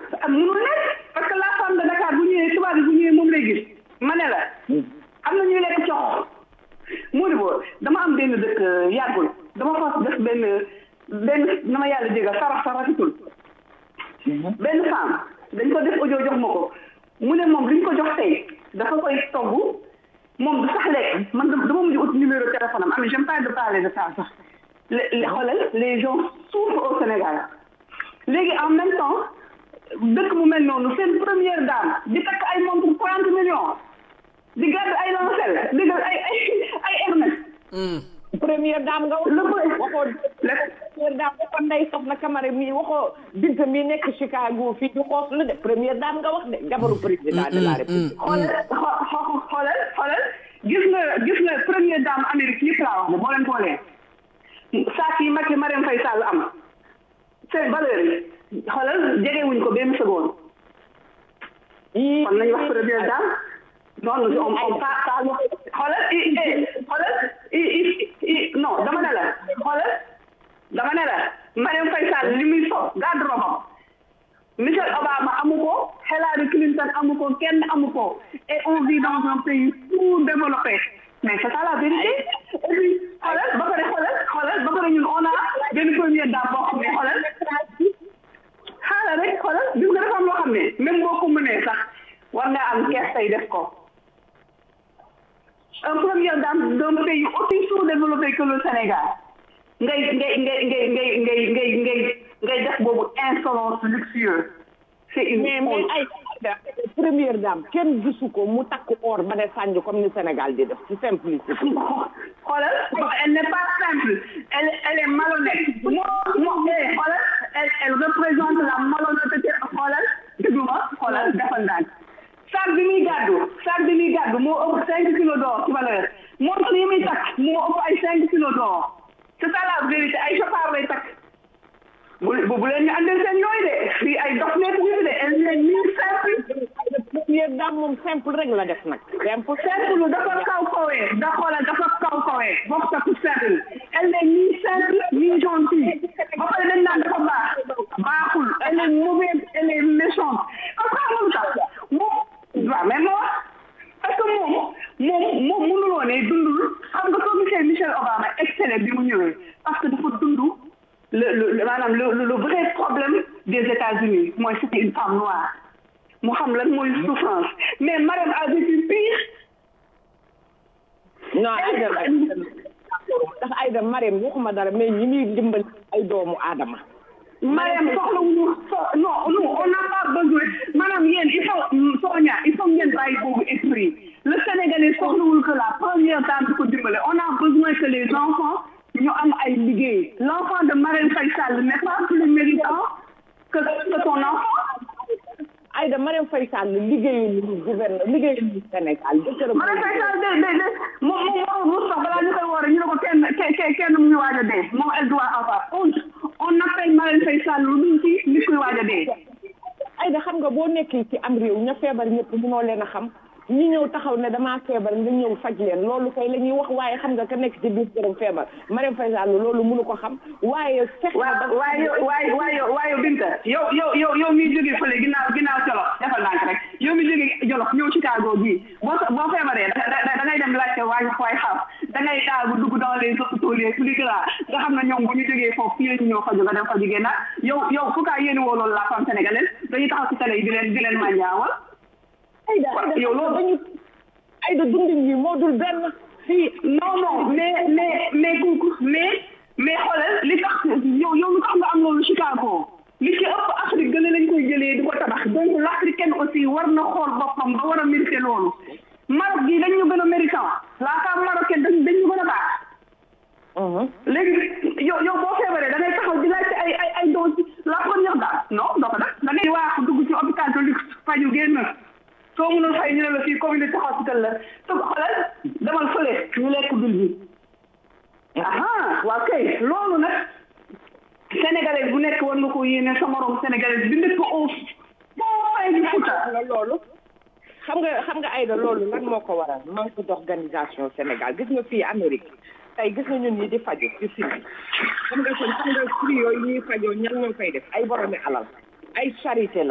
mënul nekk parce que la femme de Dakar bu ñëwee tubaab bi bu ñëwee moom lay gis ma ne la am na ñuy lekk coxo moo di boo dama am benn dëkk yàggul dama fas def benn benn na ma yàlla jégal sarax sa rafetul benn femme dañ ko def audio jox ma ko mu ne moom li ñu ko jox tey dafa koy togg moom du sax lekk man dama dama mujj ut numéro téléphone am am j'aime pas de parler de ça sax le le xoolal les gens souffrent au Sénégal léegi en même temps dëkk mu mel noonu seen première dame di takk ay montre trente millions di gàdd ay lancel di gàdd ay ay ay Hermès première dame nga wax le pre- waxoo le première dame waxoo Ndeye Soxna Camara mii waxoo Binta mii nekk Chicago fii du xoos la de première dame nga wax de jabaru président de la république xoolal xo- xo- xoolal xoolal gis nga gis nga première dame Amérique yëpp laa wax ne boo leen boolee saak yi Macky Marème Faye Sall am seen valeur yi xoolal jegewuñ ko benn seconde yii kon nañu wax première dame non non on on pas pas wax xoolal i i xoolal i i i non dama ne la xoolal dama ne la Marème Faye Sall li muy so garde-robe am Michelle Obama amu ko Hillary Clinton amu ko kenn amu ko et on vit dans un pays sous-développé mais c'est ça la vérité et puis xoolal ba pare xoolal xoolal ba pare ñun on a benn première dame boo xam ne xoolal xaaral rek xoolal gis nga dafa am loo xam ne même boo ko mënee sax war nga am kees tey def ko un première dame d'un pays aussi sous-développé que le Sénégal ngay ngay ngay ngay ngay ngay ngay ngay ngay def boobu insolence luxueuse c'est une mais mais honte. ay première dame kenn gisu ko mu takk or ba ne sànj comme ni Sénégal di def ci simplicité xoolal elle n'est pas simple elle elle est malhonnête moo moo eh xoolal elle elle représente la malhonnêteté xoolal déglu ma xoolal defal ndànk sac bi muy gàddu sac bi muy gàddu moo ëpp cinq kilos d'or ci valeur montre yi muy takk moo ëpp ay cinq kilos d'or c'est ça la vérité ay chauffard lay takk bu bu bu leen ñu andil seen yooyu de fii ay dof nekk ñu fi de elle n'est ni simple première dame moom simple rek la def nag simple simple dafa kaw kawee da xoolal dafa kaw kawee bokk sa simple elle n'est ni simple ni gentille ba pare dañ naan dafa baax baaxul elle est mauvaise elle est méchante parce que xamul tax moom waaw mais moo parce que moom moom moom mënuloo ne dundul xam nga soo gisee Michelle Obama excellé bi mu ñëwee parce que dafa dund le le maanaam le le vrai problème des États-Unis mooy c'était une femme noire mu xam lan mooy souffrance mais Marème a vécu pire non Aïda ndax Aïda Marème waxuma dara mais ñi muy dimbali ay doomu aadama Marème soxlawuñu so non non on n'a pas besoin maanaam yéen il faut Sonia il faut ngeen bàyyi boobu esprit le Sénégalais soxlawul que la première dame di ko dimbale on a besoin que les enfants ñu am ay liggéey l'enfant de Marème Faye Sall n'est pas plus méritant que que son enfant Aïda Marème Faye Sall liggéeyu ñu gouverneur liggéeyu ñu Sénégal jëkkëram Marème Faye Sall de de de moom moom moom sax balaa ñu koy woore ñu ne ko kenn kenn kenn mu ngi waaj a dee moom elle doit avoir honte on appelle Marème Faye Sall lu dul ci nit kuy waaj a dee Aïda xam nga boo nekkee ci am réew ña feebar ñëpp mënoo leen a xam ñi ñëw taxaw ne damaa feebar nga ñëw faj leen loolu koy la ñuy wax waaye xam nga ka nekk ci biir këram feebar Marème Faye Sall loolu mënu ko xam waaye fex na ba waaw waaye yow waaye waaye waaye Binta yow yow yow yow miy jógee fële ginnaaw ginnaaw Jolof defal naa rek yow mi jógee Jolof ñëw Chicago gii boo boo feebaree da da da ngay dem laajte waay waay xam da ngay daagu dugg dans les hôpitaux les plus grands nga xam ne ñoom bu ñu jógee foofu fii la ñu ñëw faju nga dem faju génnaat yow yow fu kaa yéene woo loolu la femme sénégalaise dañuy taxaw ci télé yi di leen di leen mànjaawal Aïda waaw Aïda yow loolu dañu Aïda dundin yi moo dul benn fii non non mais mais mais kooku mais mais xoolal li tax yow yow lu tax nga am loolu Chicago li ci ëpp Afrique gën a lañ koy jëlee di ko tabax donc l'africaine aussi war na xool boppam ba war a mérité loolu Maroc gi dañ ñu gën a méritant la femme marocaine dañ dañ ñu gën a baax léegi yow yow boo feebaree da ngay taxaw di laajte ay ay ay dose la première dame non doo ko def da ngay waaxu dugg ci hôpital de luxe faju génn soo mënul fay ñu ne la fii communauté hospital la te xoolal demal fële ñu lekk bil bi aha waaw kay loolu nag sénégalais bu nekk war nga ko yéene sa morom sénégalais bi nekk au foo fay di futa nga loolu xam nga xam nga Aïda loolu lan moo ko waral manque d'organisation Sénégal gis nga fii Amérique tey gis nga ñun ñi di faju ci fii xam nga kon xam nga prix yooyu ñuy fajoo ñan ñoo koy def ay boromi alal ay charité la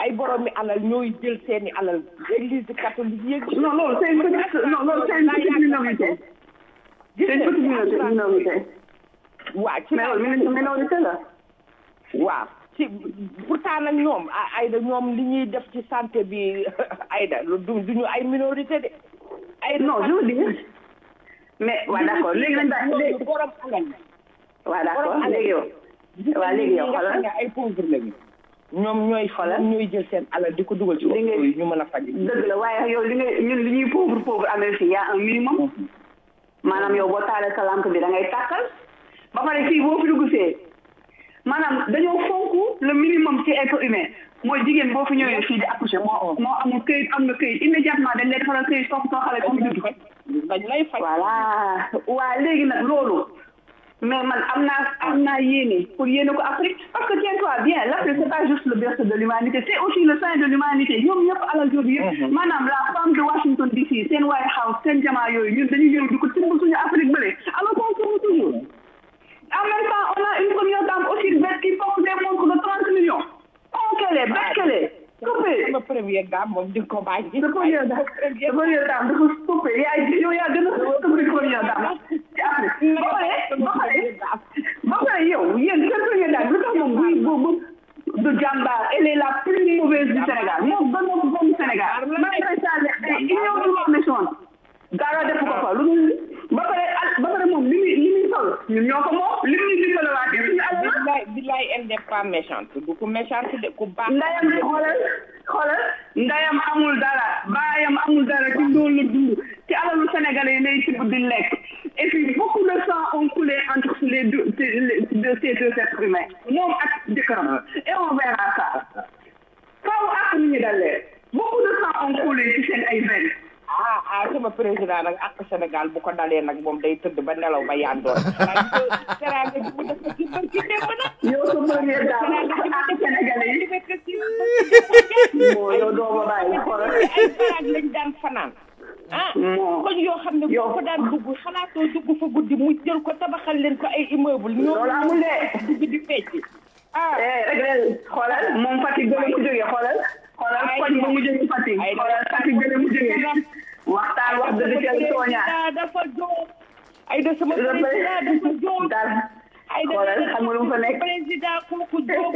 ay borom mi alal ñooy jël seeni alal église catholique yeeg non loolu c'est une petite non loolu c'est une petite minorité c'est une petite minorité minorité waaw ci mais loolu mini- minorité la waaw ci pourtant nag ñoom a- ayda ñoom li ñuy def ci santé bi ayda lu du duñu ay minorité de ayda non je veux dire mais waa d'accord léegi nañ ba léegi borom alal waa d'accord léegi yow waa léegi yow xoolal nga ay pauvre lañu ñoom ñooy Xoolal. ñoom ñooy jël seen alal di ko dugal ci Li ngay- hôpitaux yi ñu mën a faj dëgg la waaye yow li ngay ñun li ñuy pauvre pauvre amee fii y a un minimum maanaam yow boo taalee sa lampe bi da ngay tàkkal ba pare fii boo fi dugg see maanaam dañoo fonk le minimum ci être humain mooy jigéen boo fi ñëwee fii di accoucher moo moo amul këyit am nga këyit immédiatement dañ lay defaral këyit topp soo xale comme judd dañ lay faj voilà waa léegi nag loolu mais man am naa am naa yéene pour yéene ko Afrique parce que tiens-toi bien l'Afrique c'est pas juste le berceau de l'humanité c'est aussi le sein de l'humanité ñoom ñëpp alal jooju yëpp maanaam la femme de Washington DC seen White House seen jamaa yooyu ñun dañuy ñëw di ko timbal suñu Afrique bële alors qu'on trouve toujours en même temps on a une première dame aussi bête qui porte des montres de 30 millions oh qu'elle est bête qu'elle est coupée sama première dame moom di nga ko bàyyi sa première dame sa première dame dafa stoppé yaa yow yaa gën a stoppé première dame ci Afrique ba pare ba pare ba pare yow yéen seen première dame lu tax moom buy bu bu du jàmbaar elle est la plus mauvaise du Sénégal moom ba moom bon Sénégal malgré ça union du monde nation dara def ko fa lu dul ba pare al- ba pare moom li muy li muy sol ñun ñoo ko moom li muy dimbale waatee suñu alal la billaay billaay elle n'est pas méchante du ko méchante de ku baax ndayam xoolal xoolal ndayam amul dara baayam amul dara ci ndóol la dund ci alalu sénégalais yi lay tibb di lekk et puis beaucoup de sang ont coulé entre les deux les deux ces deux êtres humains moom ak jëkkëram et on verra ça faaw ak ñu ñu dalee beaucoup de sang ont coulé ci seen ay veines ah ah sama président nag ak Sénégal bu ko dalee nag moom day tëdd ba nelaw ba yandoor teraanga ji mu def ko ci barki démb nag yow sa première dame ak sénégalais yi moo yow doo ma bàyyi xoolal ay baraag lañ daan fanaan ah moo koñ yoo xam ne boo ko daan dugg xalaatoo dugg fa guddi mu jël ko tabaxal leen ko ay immeuble ñoom loolu amul de dugg di fecc ah eh rek leen xoolal moom Fatick gën a mu jógee xoolal xoolal koñ ba mu jógee Fatick xoolal Fatick gën a mu jógee waxtaan wax dëgg ca tooña dafa joo ay da sama Le président dafa joo dara ay da xoolal xam nga lu mu fa nekk président kooku joo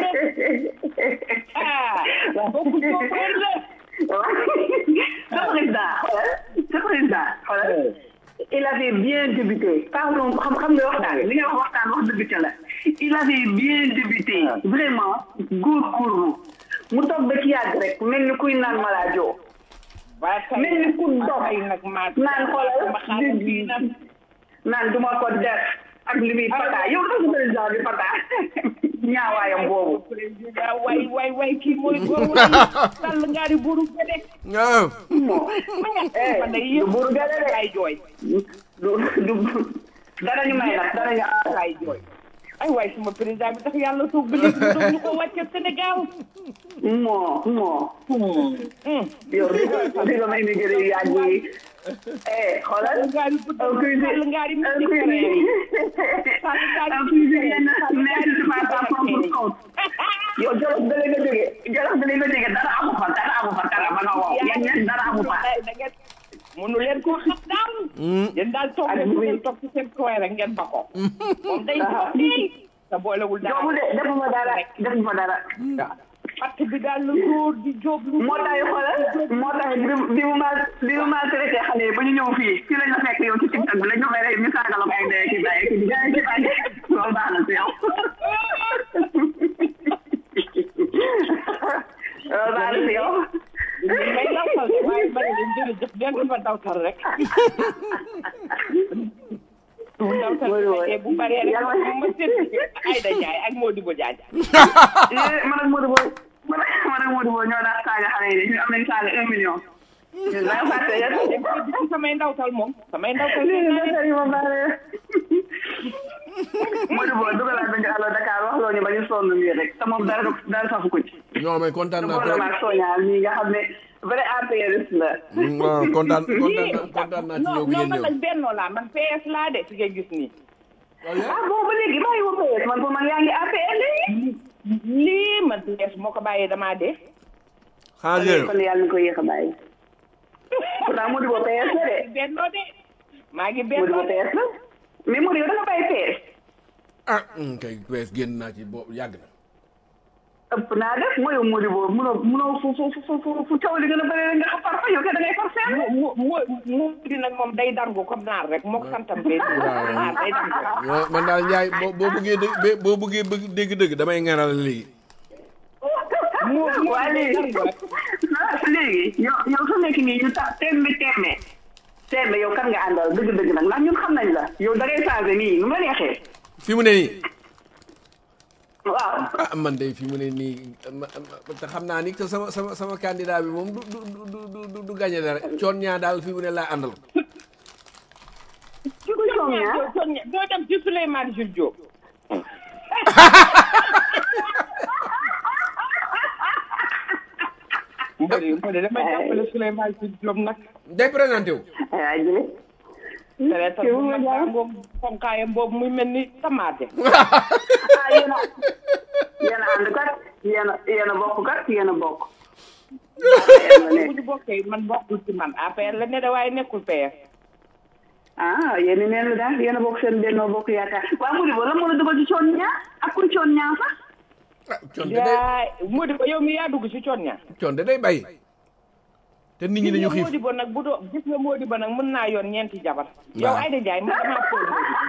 ah kooku joo la ce président xoolal ce président xoolal il avait bien débuté pardon xam xam nga waxtaan li nga wax waxtaan wax dëgg ca la il avait bien débuté vraiment góorgóorlu mu toog ba ci yàgg rek mel ni kuy naan malaajo mel ni ku dox naan xoolal di naan duma ko def ak li muy pata yow dafa président bi pata ñaawaayam boobu président way way way kii mooy góor way sàll ngaari buuru gede waaw moo ma ñàkk eh ma ne du yëpp buur gale de ay jooy du du danañu may nag danañu ay jooy ay waay sama président bi tax yàlla toog ba léegi doon ñu ko wàcce Sénégal moo moo yow di nga di nga may immigré yu yàgg yi eh xoolal ngaari bu un cuisine sàll ngaari mu un ci cuisine un cuisine mais tu pas ta propre compte yow jolof da nga jóge jolof da nga jóge dara amu fa dara amu fa dara ba nga wow yéen ñett dara amu fa da ngeen mënu leen koo xam daal yéen daal toog leen bu ngeen toog ci seen coin rek ngeen ba ko moom day toog nii te boolewul dara joobu de defuma dara defuma dara patt bi daal la góor di jóob lu moo tax xoolal moo tax bi bi mu ma bi mu ma traité xale yi ba ñu ñëw fii fii lañ la fekk yow ci TikTok bi lañ ko fay ñu saaga la ko ay ndey ki bàyyi ki di jaay ki bàyyi loolu baax na si yow loolu baax na si yow may dawtal de waaye bari leen jërëjëf den ma dawtal rek bu dawtal Mooy woy. fekkee bu baree rek Yàlla- moom ma seet Ayda Njaay ak Modibo Diagne Eh, man ak Modou Bo man ak man ak Modou Bo ñoo daan saaga xale yi de ñu am nañ saaga un million ñun da nga fàtte yow ci samay ndawtal moom samay ndawtal lii seet naa la leen. sëriñ ma baale Modou Bo dugalaat nañu Allo Dakar wax loo ñu ba ñu sonn nii rek te moom dara dara safu ko ci non mais kontaan naa trop gouvernement soñal nii nga xam ne vrai APRiste la waaw kontaan kontaan naa kontaan naa ci ñëw non bi non ngeen man ñëw nag bennoo laa man PS laa de ci ngay gis nii ah bon ba léegi bàyyi ma PS man pour man yaa ngi APR léegi lii man PS moo ko bàyyee damaa dee xanaa ngeen kon yàlla na ko yéex a bàyyi pourtant Modibo PS la de bennoo de maa ngi Modibo bennoo de PS la mais Modibo yow da nga bàyyi PS ah hum, kay bees génn naa ci boobu yàgg na ëpp naa def mooy Modibo munoo munoo fu fu fu fu fu coow li gën a bëri rek nga xam far fa yow kay da ngay far fenn mu mu mu di nag moom day dargu comme naar rek mook santam bee naar day dargu Wa- man daal Njaay boo boo bëggee dégg bé- boo bëggee bëgg dégg-dëgg damay ŋaral léegi mu mu waa léegi léegi yow yow su nekk nii ñu tax tembe tembe tembe yow kan nga àndal dëgg-dëgg nag ndax ñun xam nañ la yow da ngay changé nii nu ma neexee fi mu ne nii waaw ah man de fi mu ne nii ma- ma- te xam naa ni que sama sama sama candidat bi moom du du du du du du gagné dara coon ñaa daal fi mu ne laa àndal ci ko soom ñaa doo dem ci Souleymane Jules Diop mbëri mbëri damay jàppale Souleymane Jules Diop nag day présenté wu ay jële traité bu mag baa ngoom fonkaayam boobu muy mel ni tamaate ah yéen a yéen a ànd kat yéen a yéen a bokk kat yéen a bokk bu ñu bokkee man bokkul ci man APR la ne de waaye nekkul PR ah yéen a neen la daal yéen a bokk seen bennoo bokk yaakaar waa Modibo la moo la dugal ci coon ñaa ak kuy coon ñaa sax ah coon de day yaay Modibo yow mi yaa dugg ci coon ña coon de day bàyyi te nit ñi dañu xiif Modibo nag bu doo gis nga Modibo nag mën naa yoon ñeenti jabar yow Aïda Ndiaye man damaa foog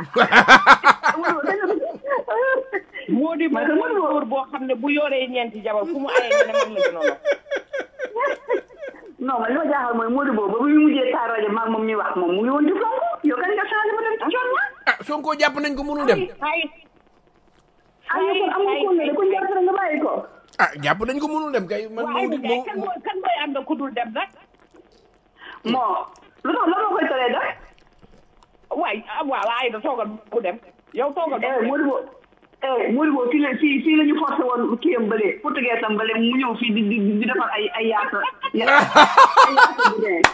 Modibo Man mooy Modibo- góor boo xam ne bu yoree ñeenti jabar fu mu ayee nga ne man la gënoon a non man li ma jaaxal mooy Modibo ba muy mujjee taal rajo maag moom ñuy wax moom mu ngi woon ci Sonko yow kan nga changé ma dem ci coon ñaa ah Sonko jàpp nañ ko mënul dem ay ah yow kon am nga ko ne ko jàpp rek nga bàyyi ko ah jàpp nañ ko mënul dem kay man waaye moo di Ndiaye kan mooy kan mooy ànd ku dul dem nag moo lu tax la moo koy teree def waay ah waaw Aïda toogal ku dem yow toogal ba eh Modibo eh Modibo fii la fii fii la ñu forcé woon kii am bële portugais am bële mu ñëw fii di di di defar ay ay yaasa yaasa ay yaasa bu dee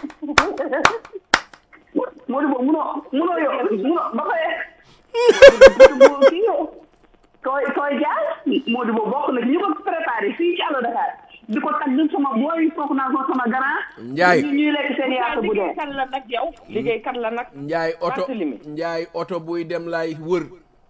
Modibo munoo munoo yow munoo ba pare Modibo kii yow tooy tooy jaar Modibo bokk na ci ñu ko préparé fii ci Allo Dakar di ko tagg sama booy foog naa ko sama grand Njaay. ñu ñuy lekk seen yaasa bu dee liggéey kan la nag yow liggéey kan la nag njaay oto Barthélemy. njaay oto buy dem laay wër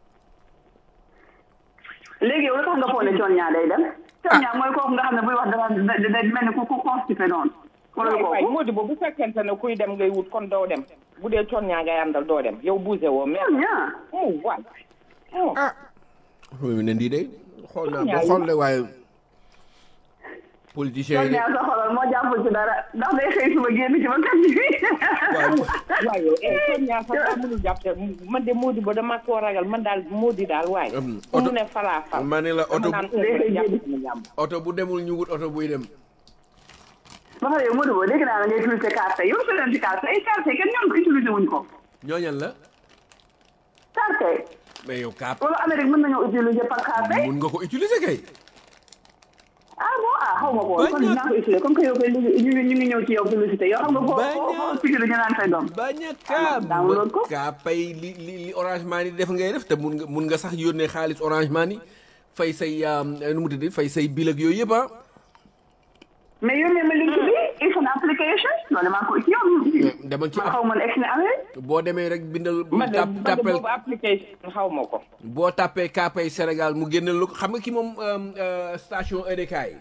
léegi yow lu tax nga foog ne coon ñaa day dem coon ñaa mooy kooku nga xam ne buy wax dara da da da mel ni ku ku constipé noonu wala lu waay kooku Modibo bu fekkente ne kuy dem ngay wut kon doo dem bu dee coon ñaa ngay àndal doo dem yow bougé woo mais coon ñaa oh waay oh ah mu ne ndii de xool naa ba xool de waaye politicien coon yi de ñaa sa xolal moo jàppul ci dara ndax day xëy suba génn ci ba kat bi waaye yow eh coon ñaa sax daa mënul jàpp te man de Modibo dama koo ragal man daal Modi daal waaye Am, fu mu oto- ne falaa fal ma ne la oto dama naan Day koy jàpp jéggi. na jàmm oto bu demul ñu wut oto buy dem ba pare yow Modibo dégg naa la ngay utilisé carte yow su leen ci carte ay carte kenn ñoom ko utilisé wuñ ko ñooñal la carte mais yow kaap wala Amérique mën nañoo utiliser par carte mun nga ko utiliser kay ah bon ah xaw ma ko woon kon Bañ a- dinaa ko utiliser comme que yow koy liggéey ñu ngi ñu ngi ñëw ci yow publicité yow xam nga foo Bañ a- foo foo pikiru ñu naan say doom bañ a Ah, kaap download ko. kaapay li li li orange money def ngay def te mun nga mun nga sax yónnee xaalis orange money fay say um, nu mu tudd fay say bil ak yooyu yëpp ah mais yónnee ma link bi it's an application loolu maa ko ci yow demal ci man app xaw ma ne egg na Amérique boo demee rek bindal man de tap man de tappel boobu application xaw ma ko boo tàppee kaapay Sénégal mu génneel la ko xam nga ki moom um, uh, station EDK yi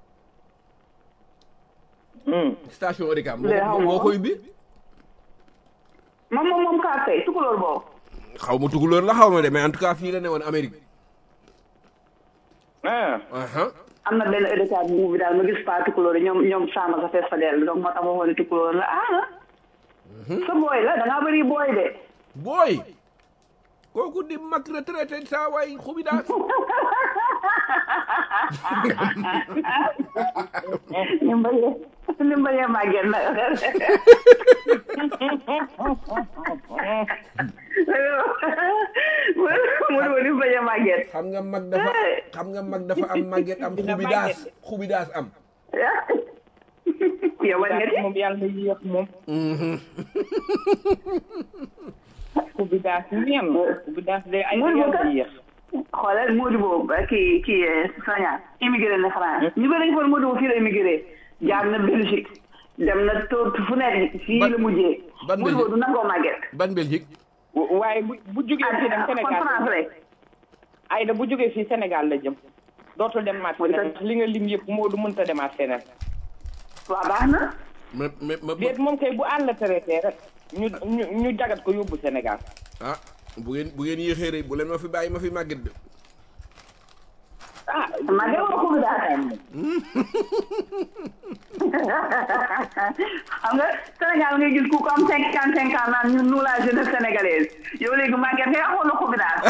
station EDK moo Léegi xaw ma moo ko. koy bi moom moom moom carte yi tukulóor boobu xaw ma tukulóor la xaw ma de mais en tout cas fii la ne woon Amérique ah aha am na benn éducat bu bi daal ma gis pas tukulóor yi ñoom ñoom Samba sa fees fa dell donc moo tax ma waxoon ne tukulóor la ah sa booy la da ngaa bëri booy de booy kooku di mag retraité saa waay xubi daal ni mbayee ni mbayee màgget na mu ne ni mbayee màgget xam nga mag dafa xam nga mag dafa am màgget am Dina xubi daas màgget. xubi daas am yow bañ nga ci moom yàlla na yéex moom ku bi daas ñem ku bi daas day ay Modibo yàlla kat yéex xoolal Modibo ba kii kii Sonia immigré na France ñu bëri dañu foog Modibo fii la immigré jaar na Belgique dem na tóot fu nekk fii Ban- la mujjee ban Modou Lo Belgique? du nangoo màgget ban Belgique waaye bu bu jógee fii dem kon Sénégal France rek Aïda bu jógee fii Sénégal la jëm dootul demaat Mooy feneen kat- li nga lim yëpp moo du mënta demaat feneen waaw baax na ma ma ma déet moom kay bu àll traité rek ñu ñu ñu jagat ko yóbbu Sénégal ah bu ngeen bu ngeen yéexee rek bu leen ma fi bàyyi ma fi màgget de ah màgget wala ko daal xam nga Sénégal ngay gis ku ko am cinquante cinq ans naan ñun nous la jeunesse sénégalaise yow léegi màgget ngay amoon na ko bi daal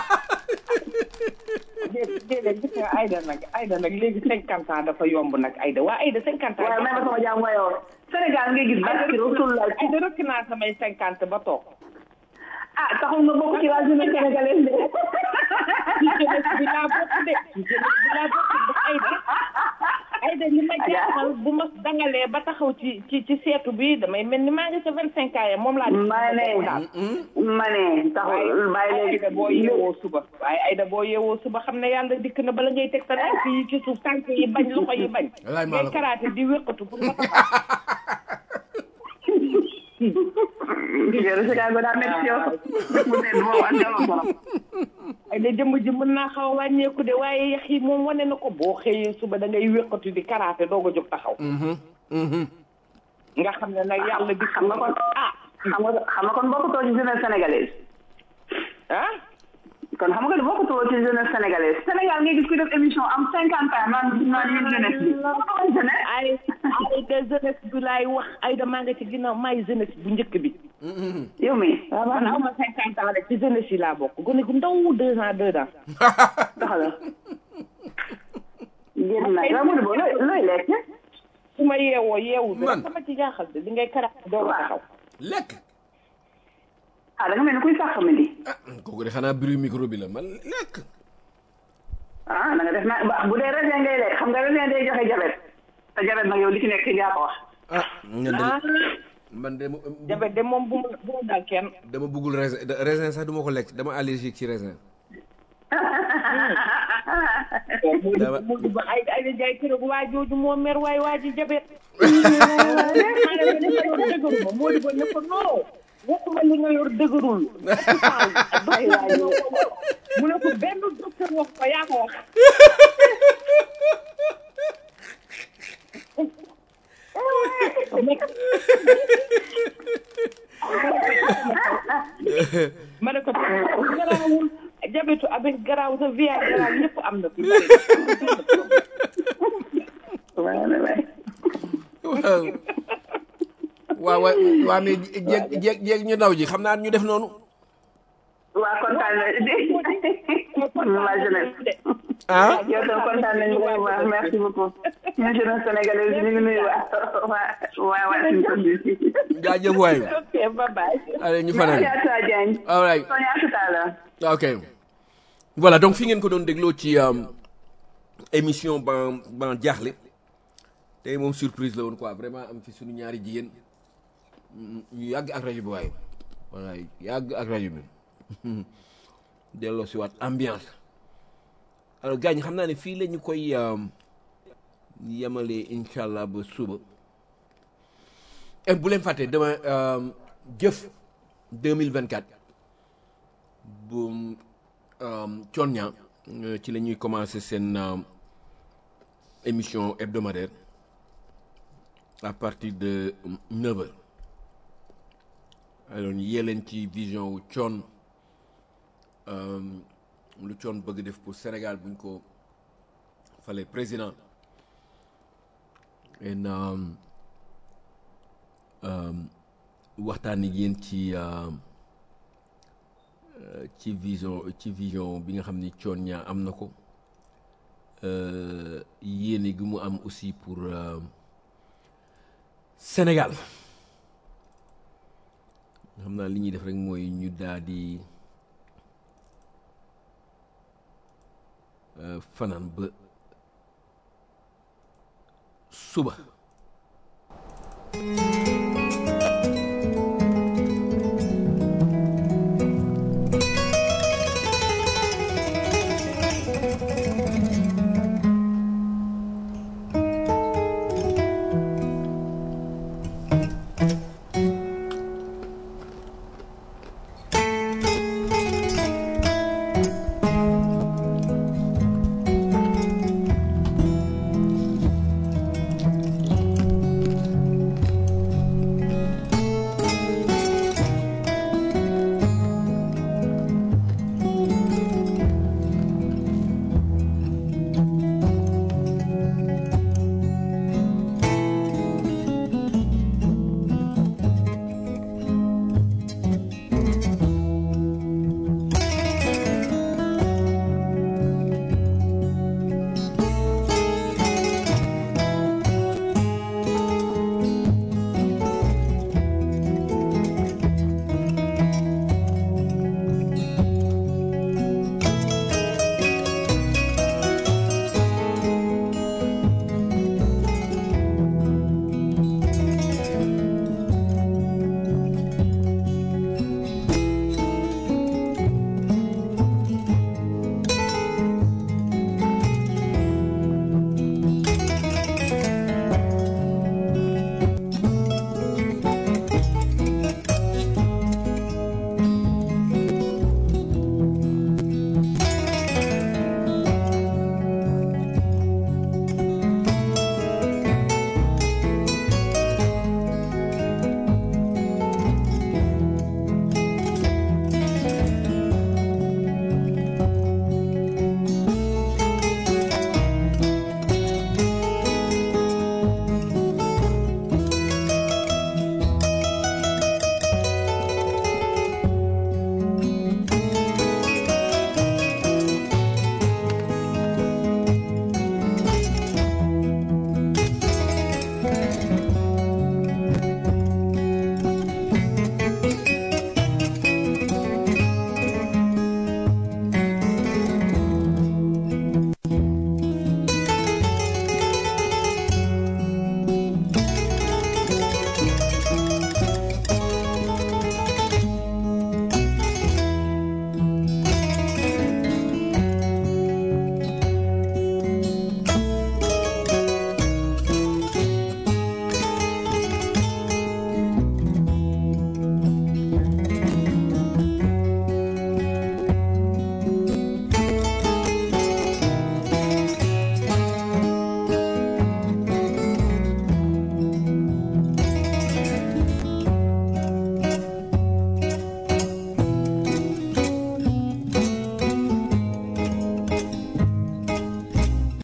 déet déedéet gis nga Aïda nag Aïda nag léegi cinquante ans dafa yomb nag Aïda waa Aïda cinquante ans waaye may ma sama jàmm wayoo Sénégal ngay gis barki Rasulullah Aïda rëkk naa samay cinquante ba toog ah taxul nga bokk ci la jeunesse sénégalaise de ci jeunesse bi laa bokk de ci jeunesse bi laa bokk de Aïda Aïda li ma jaaxal bu ma dangalee ba taxaw ci ci ci seetu bi damay mel ni maa ngi sa vingt cinq ans ya moom laa ma ne daal ma ne taxul bàyyi waaye léegi Aïda boo yeewoo suba waaye Aïda boo yeewoo suba xam ne yàlla dikk na bala ngay teg sa tànk yi ci suuf tànk yi bañ loxo yi bañ Wallaay maa la ngay ko- karaate di wéqatu pour nga taxaw jigéen si kaay ba daa métti yow mu seet boobu ak jalo borom ay da jëmm ji mën naa xaw a wàññeeku de waaye yax yi moom wane na ko boo xëyee suba da ngay wéqatu di karaate doog a jóg taxaw nga xam ne nag yàlla di xam nga kon ah xam nga xam nga kon bokkutoo ci jeunesse sénégalaise ah kon xam nga ne bokkutoo ci jeunesse sénégalaise Sénégal ngay gis ku def émission am cinquante ans naan naan ñun jeunesse bi bokkutoo jeunesse ay ay de jeunesse bi laay wax ay da maa nga ci ginnaaw maay jeunesse bu njëkk bi yow mi man aw ma cinquante ans rek ci jeunesse yi laa bokk gone gu ndaw deux ans deux ans taxala génn na yow Modou Bo looy looy lekk su ma yeewoo yeewu bi Man. rek sama ci jaaxal de li ngay karaate doog a taxaw lekk ah da nga mel ni kuy sax famille ah kooku de xanaa bruit micro bi la man lekk ah da nga def na ba- bu dee raisin ngay lekk xam nga raisin day joxe jabet te jabet nag yow li ci nekk yaa ko wax ah ñun de ah man de jabe de moom bu ma bu ma dal kenn dama bëggul raisin de- raisin sax du ma ko lekk dama allergique ci raisin Dama- mu di ba ay ay da jaay kër waa jooju moo mer waay waa ji jabet maa ne ko ne ko yor dëgëru ma moo di ba ne ko non waxuma li nga yor dëgërul hôpital docteur ñoo ko wax. mu ne ko benn docteur wax ko yaa ko wax ma ne ko garaawul jabetu avec garaaw sa via garaaw yëpp am na fi waaw waay waaw waaw waaw waaw mais jéeg jéeg jéeg ñu ndaw ji xam naa ñu def noonu waa kontaan na la jeunesse ah yow tam kontaan nañu vraiment merci beaucoup ñun jeunesse sénégalaise ñu ngi nuyu waa waa waa Washington DC jaajëf waay ok bye bye allez ñu fanaan merci à toi Diagne all right Sonia à tout à l'heure ok voilà donc fi ngeen ko doon dégloo ci euh, émission ban ban jaaxle tey moom surprise la woon quoi vraiment am fi suñu ñaari jigéen mm, ñu yàgg ak rajo bi waaye voilà yàgg ak rajo bi delloo si waat ambiance alors gars ñi xam naa ne fii la ñu koy euh, yemalee incha allah ba suba et bu leen fàtte dama euh, jëf 2024 bu Thione Niang euh, ci la ñuy commencer seen euh, émission hebdomadaire à partir de 9 heures alors yee leen ci vision wu Thione euh, lu Thione bëgg def pour Sénégal buñ ko fale président en um, um, waxtaan ak yéen ci uh, uh, ci vision ci vision bi nga xam ni Thione Niang am na ko uh, yéene gi mu am aussi pour uh, Sénégal xam naa li ñuy def rek mooy ñu daal di uh, fanaan ba suba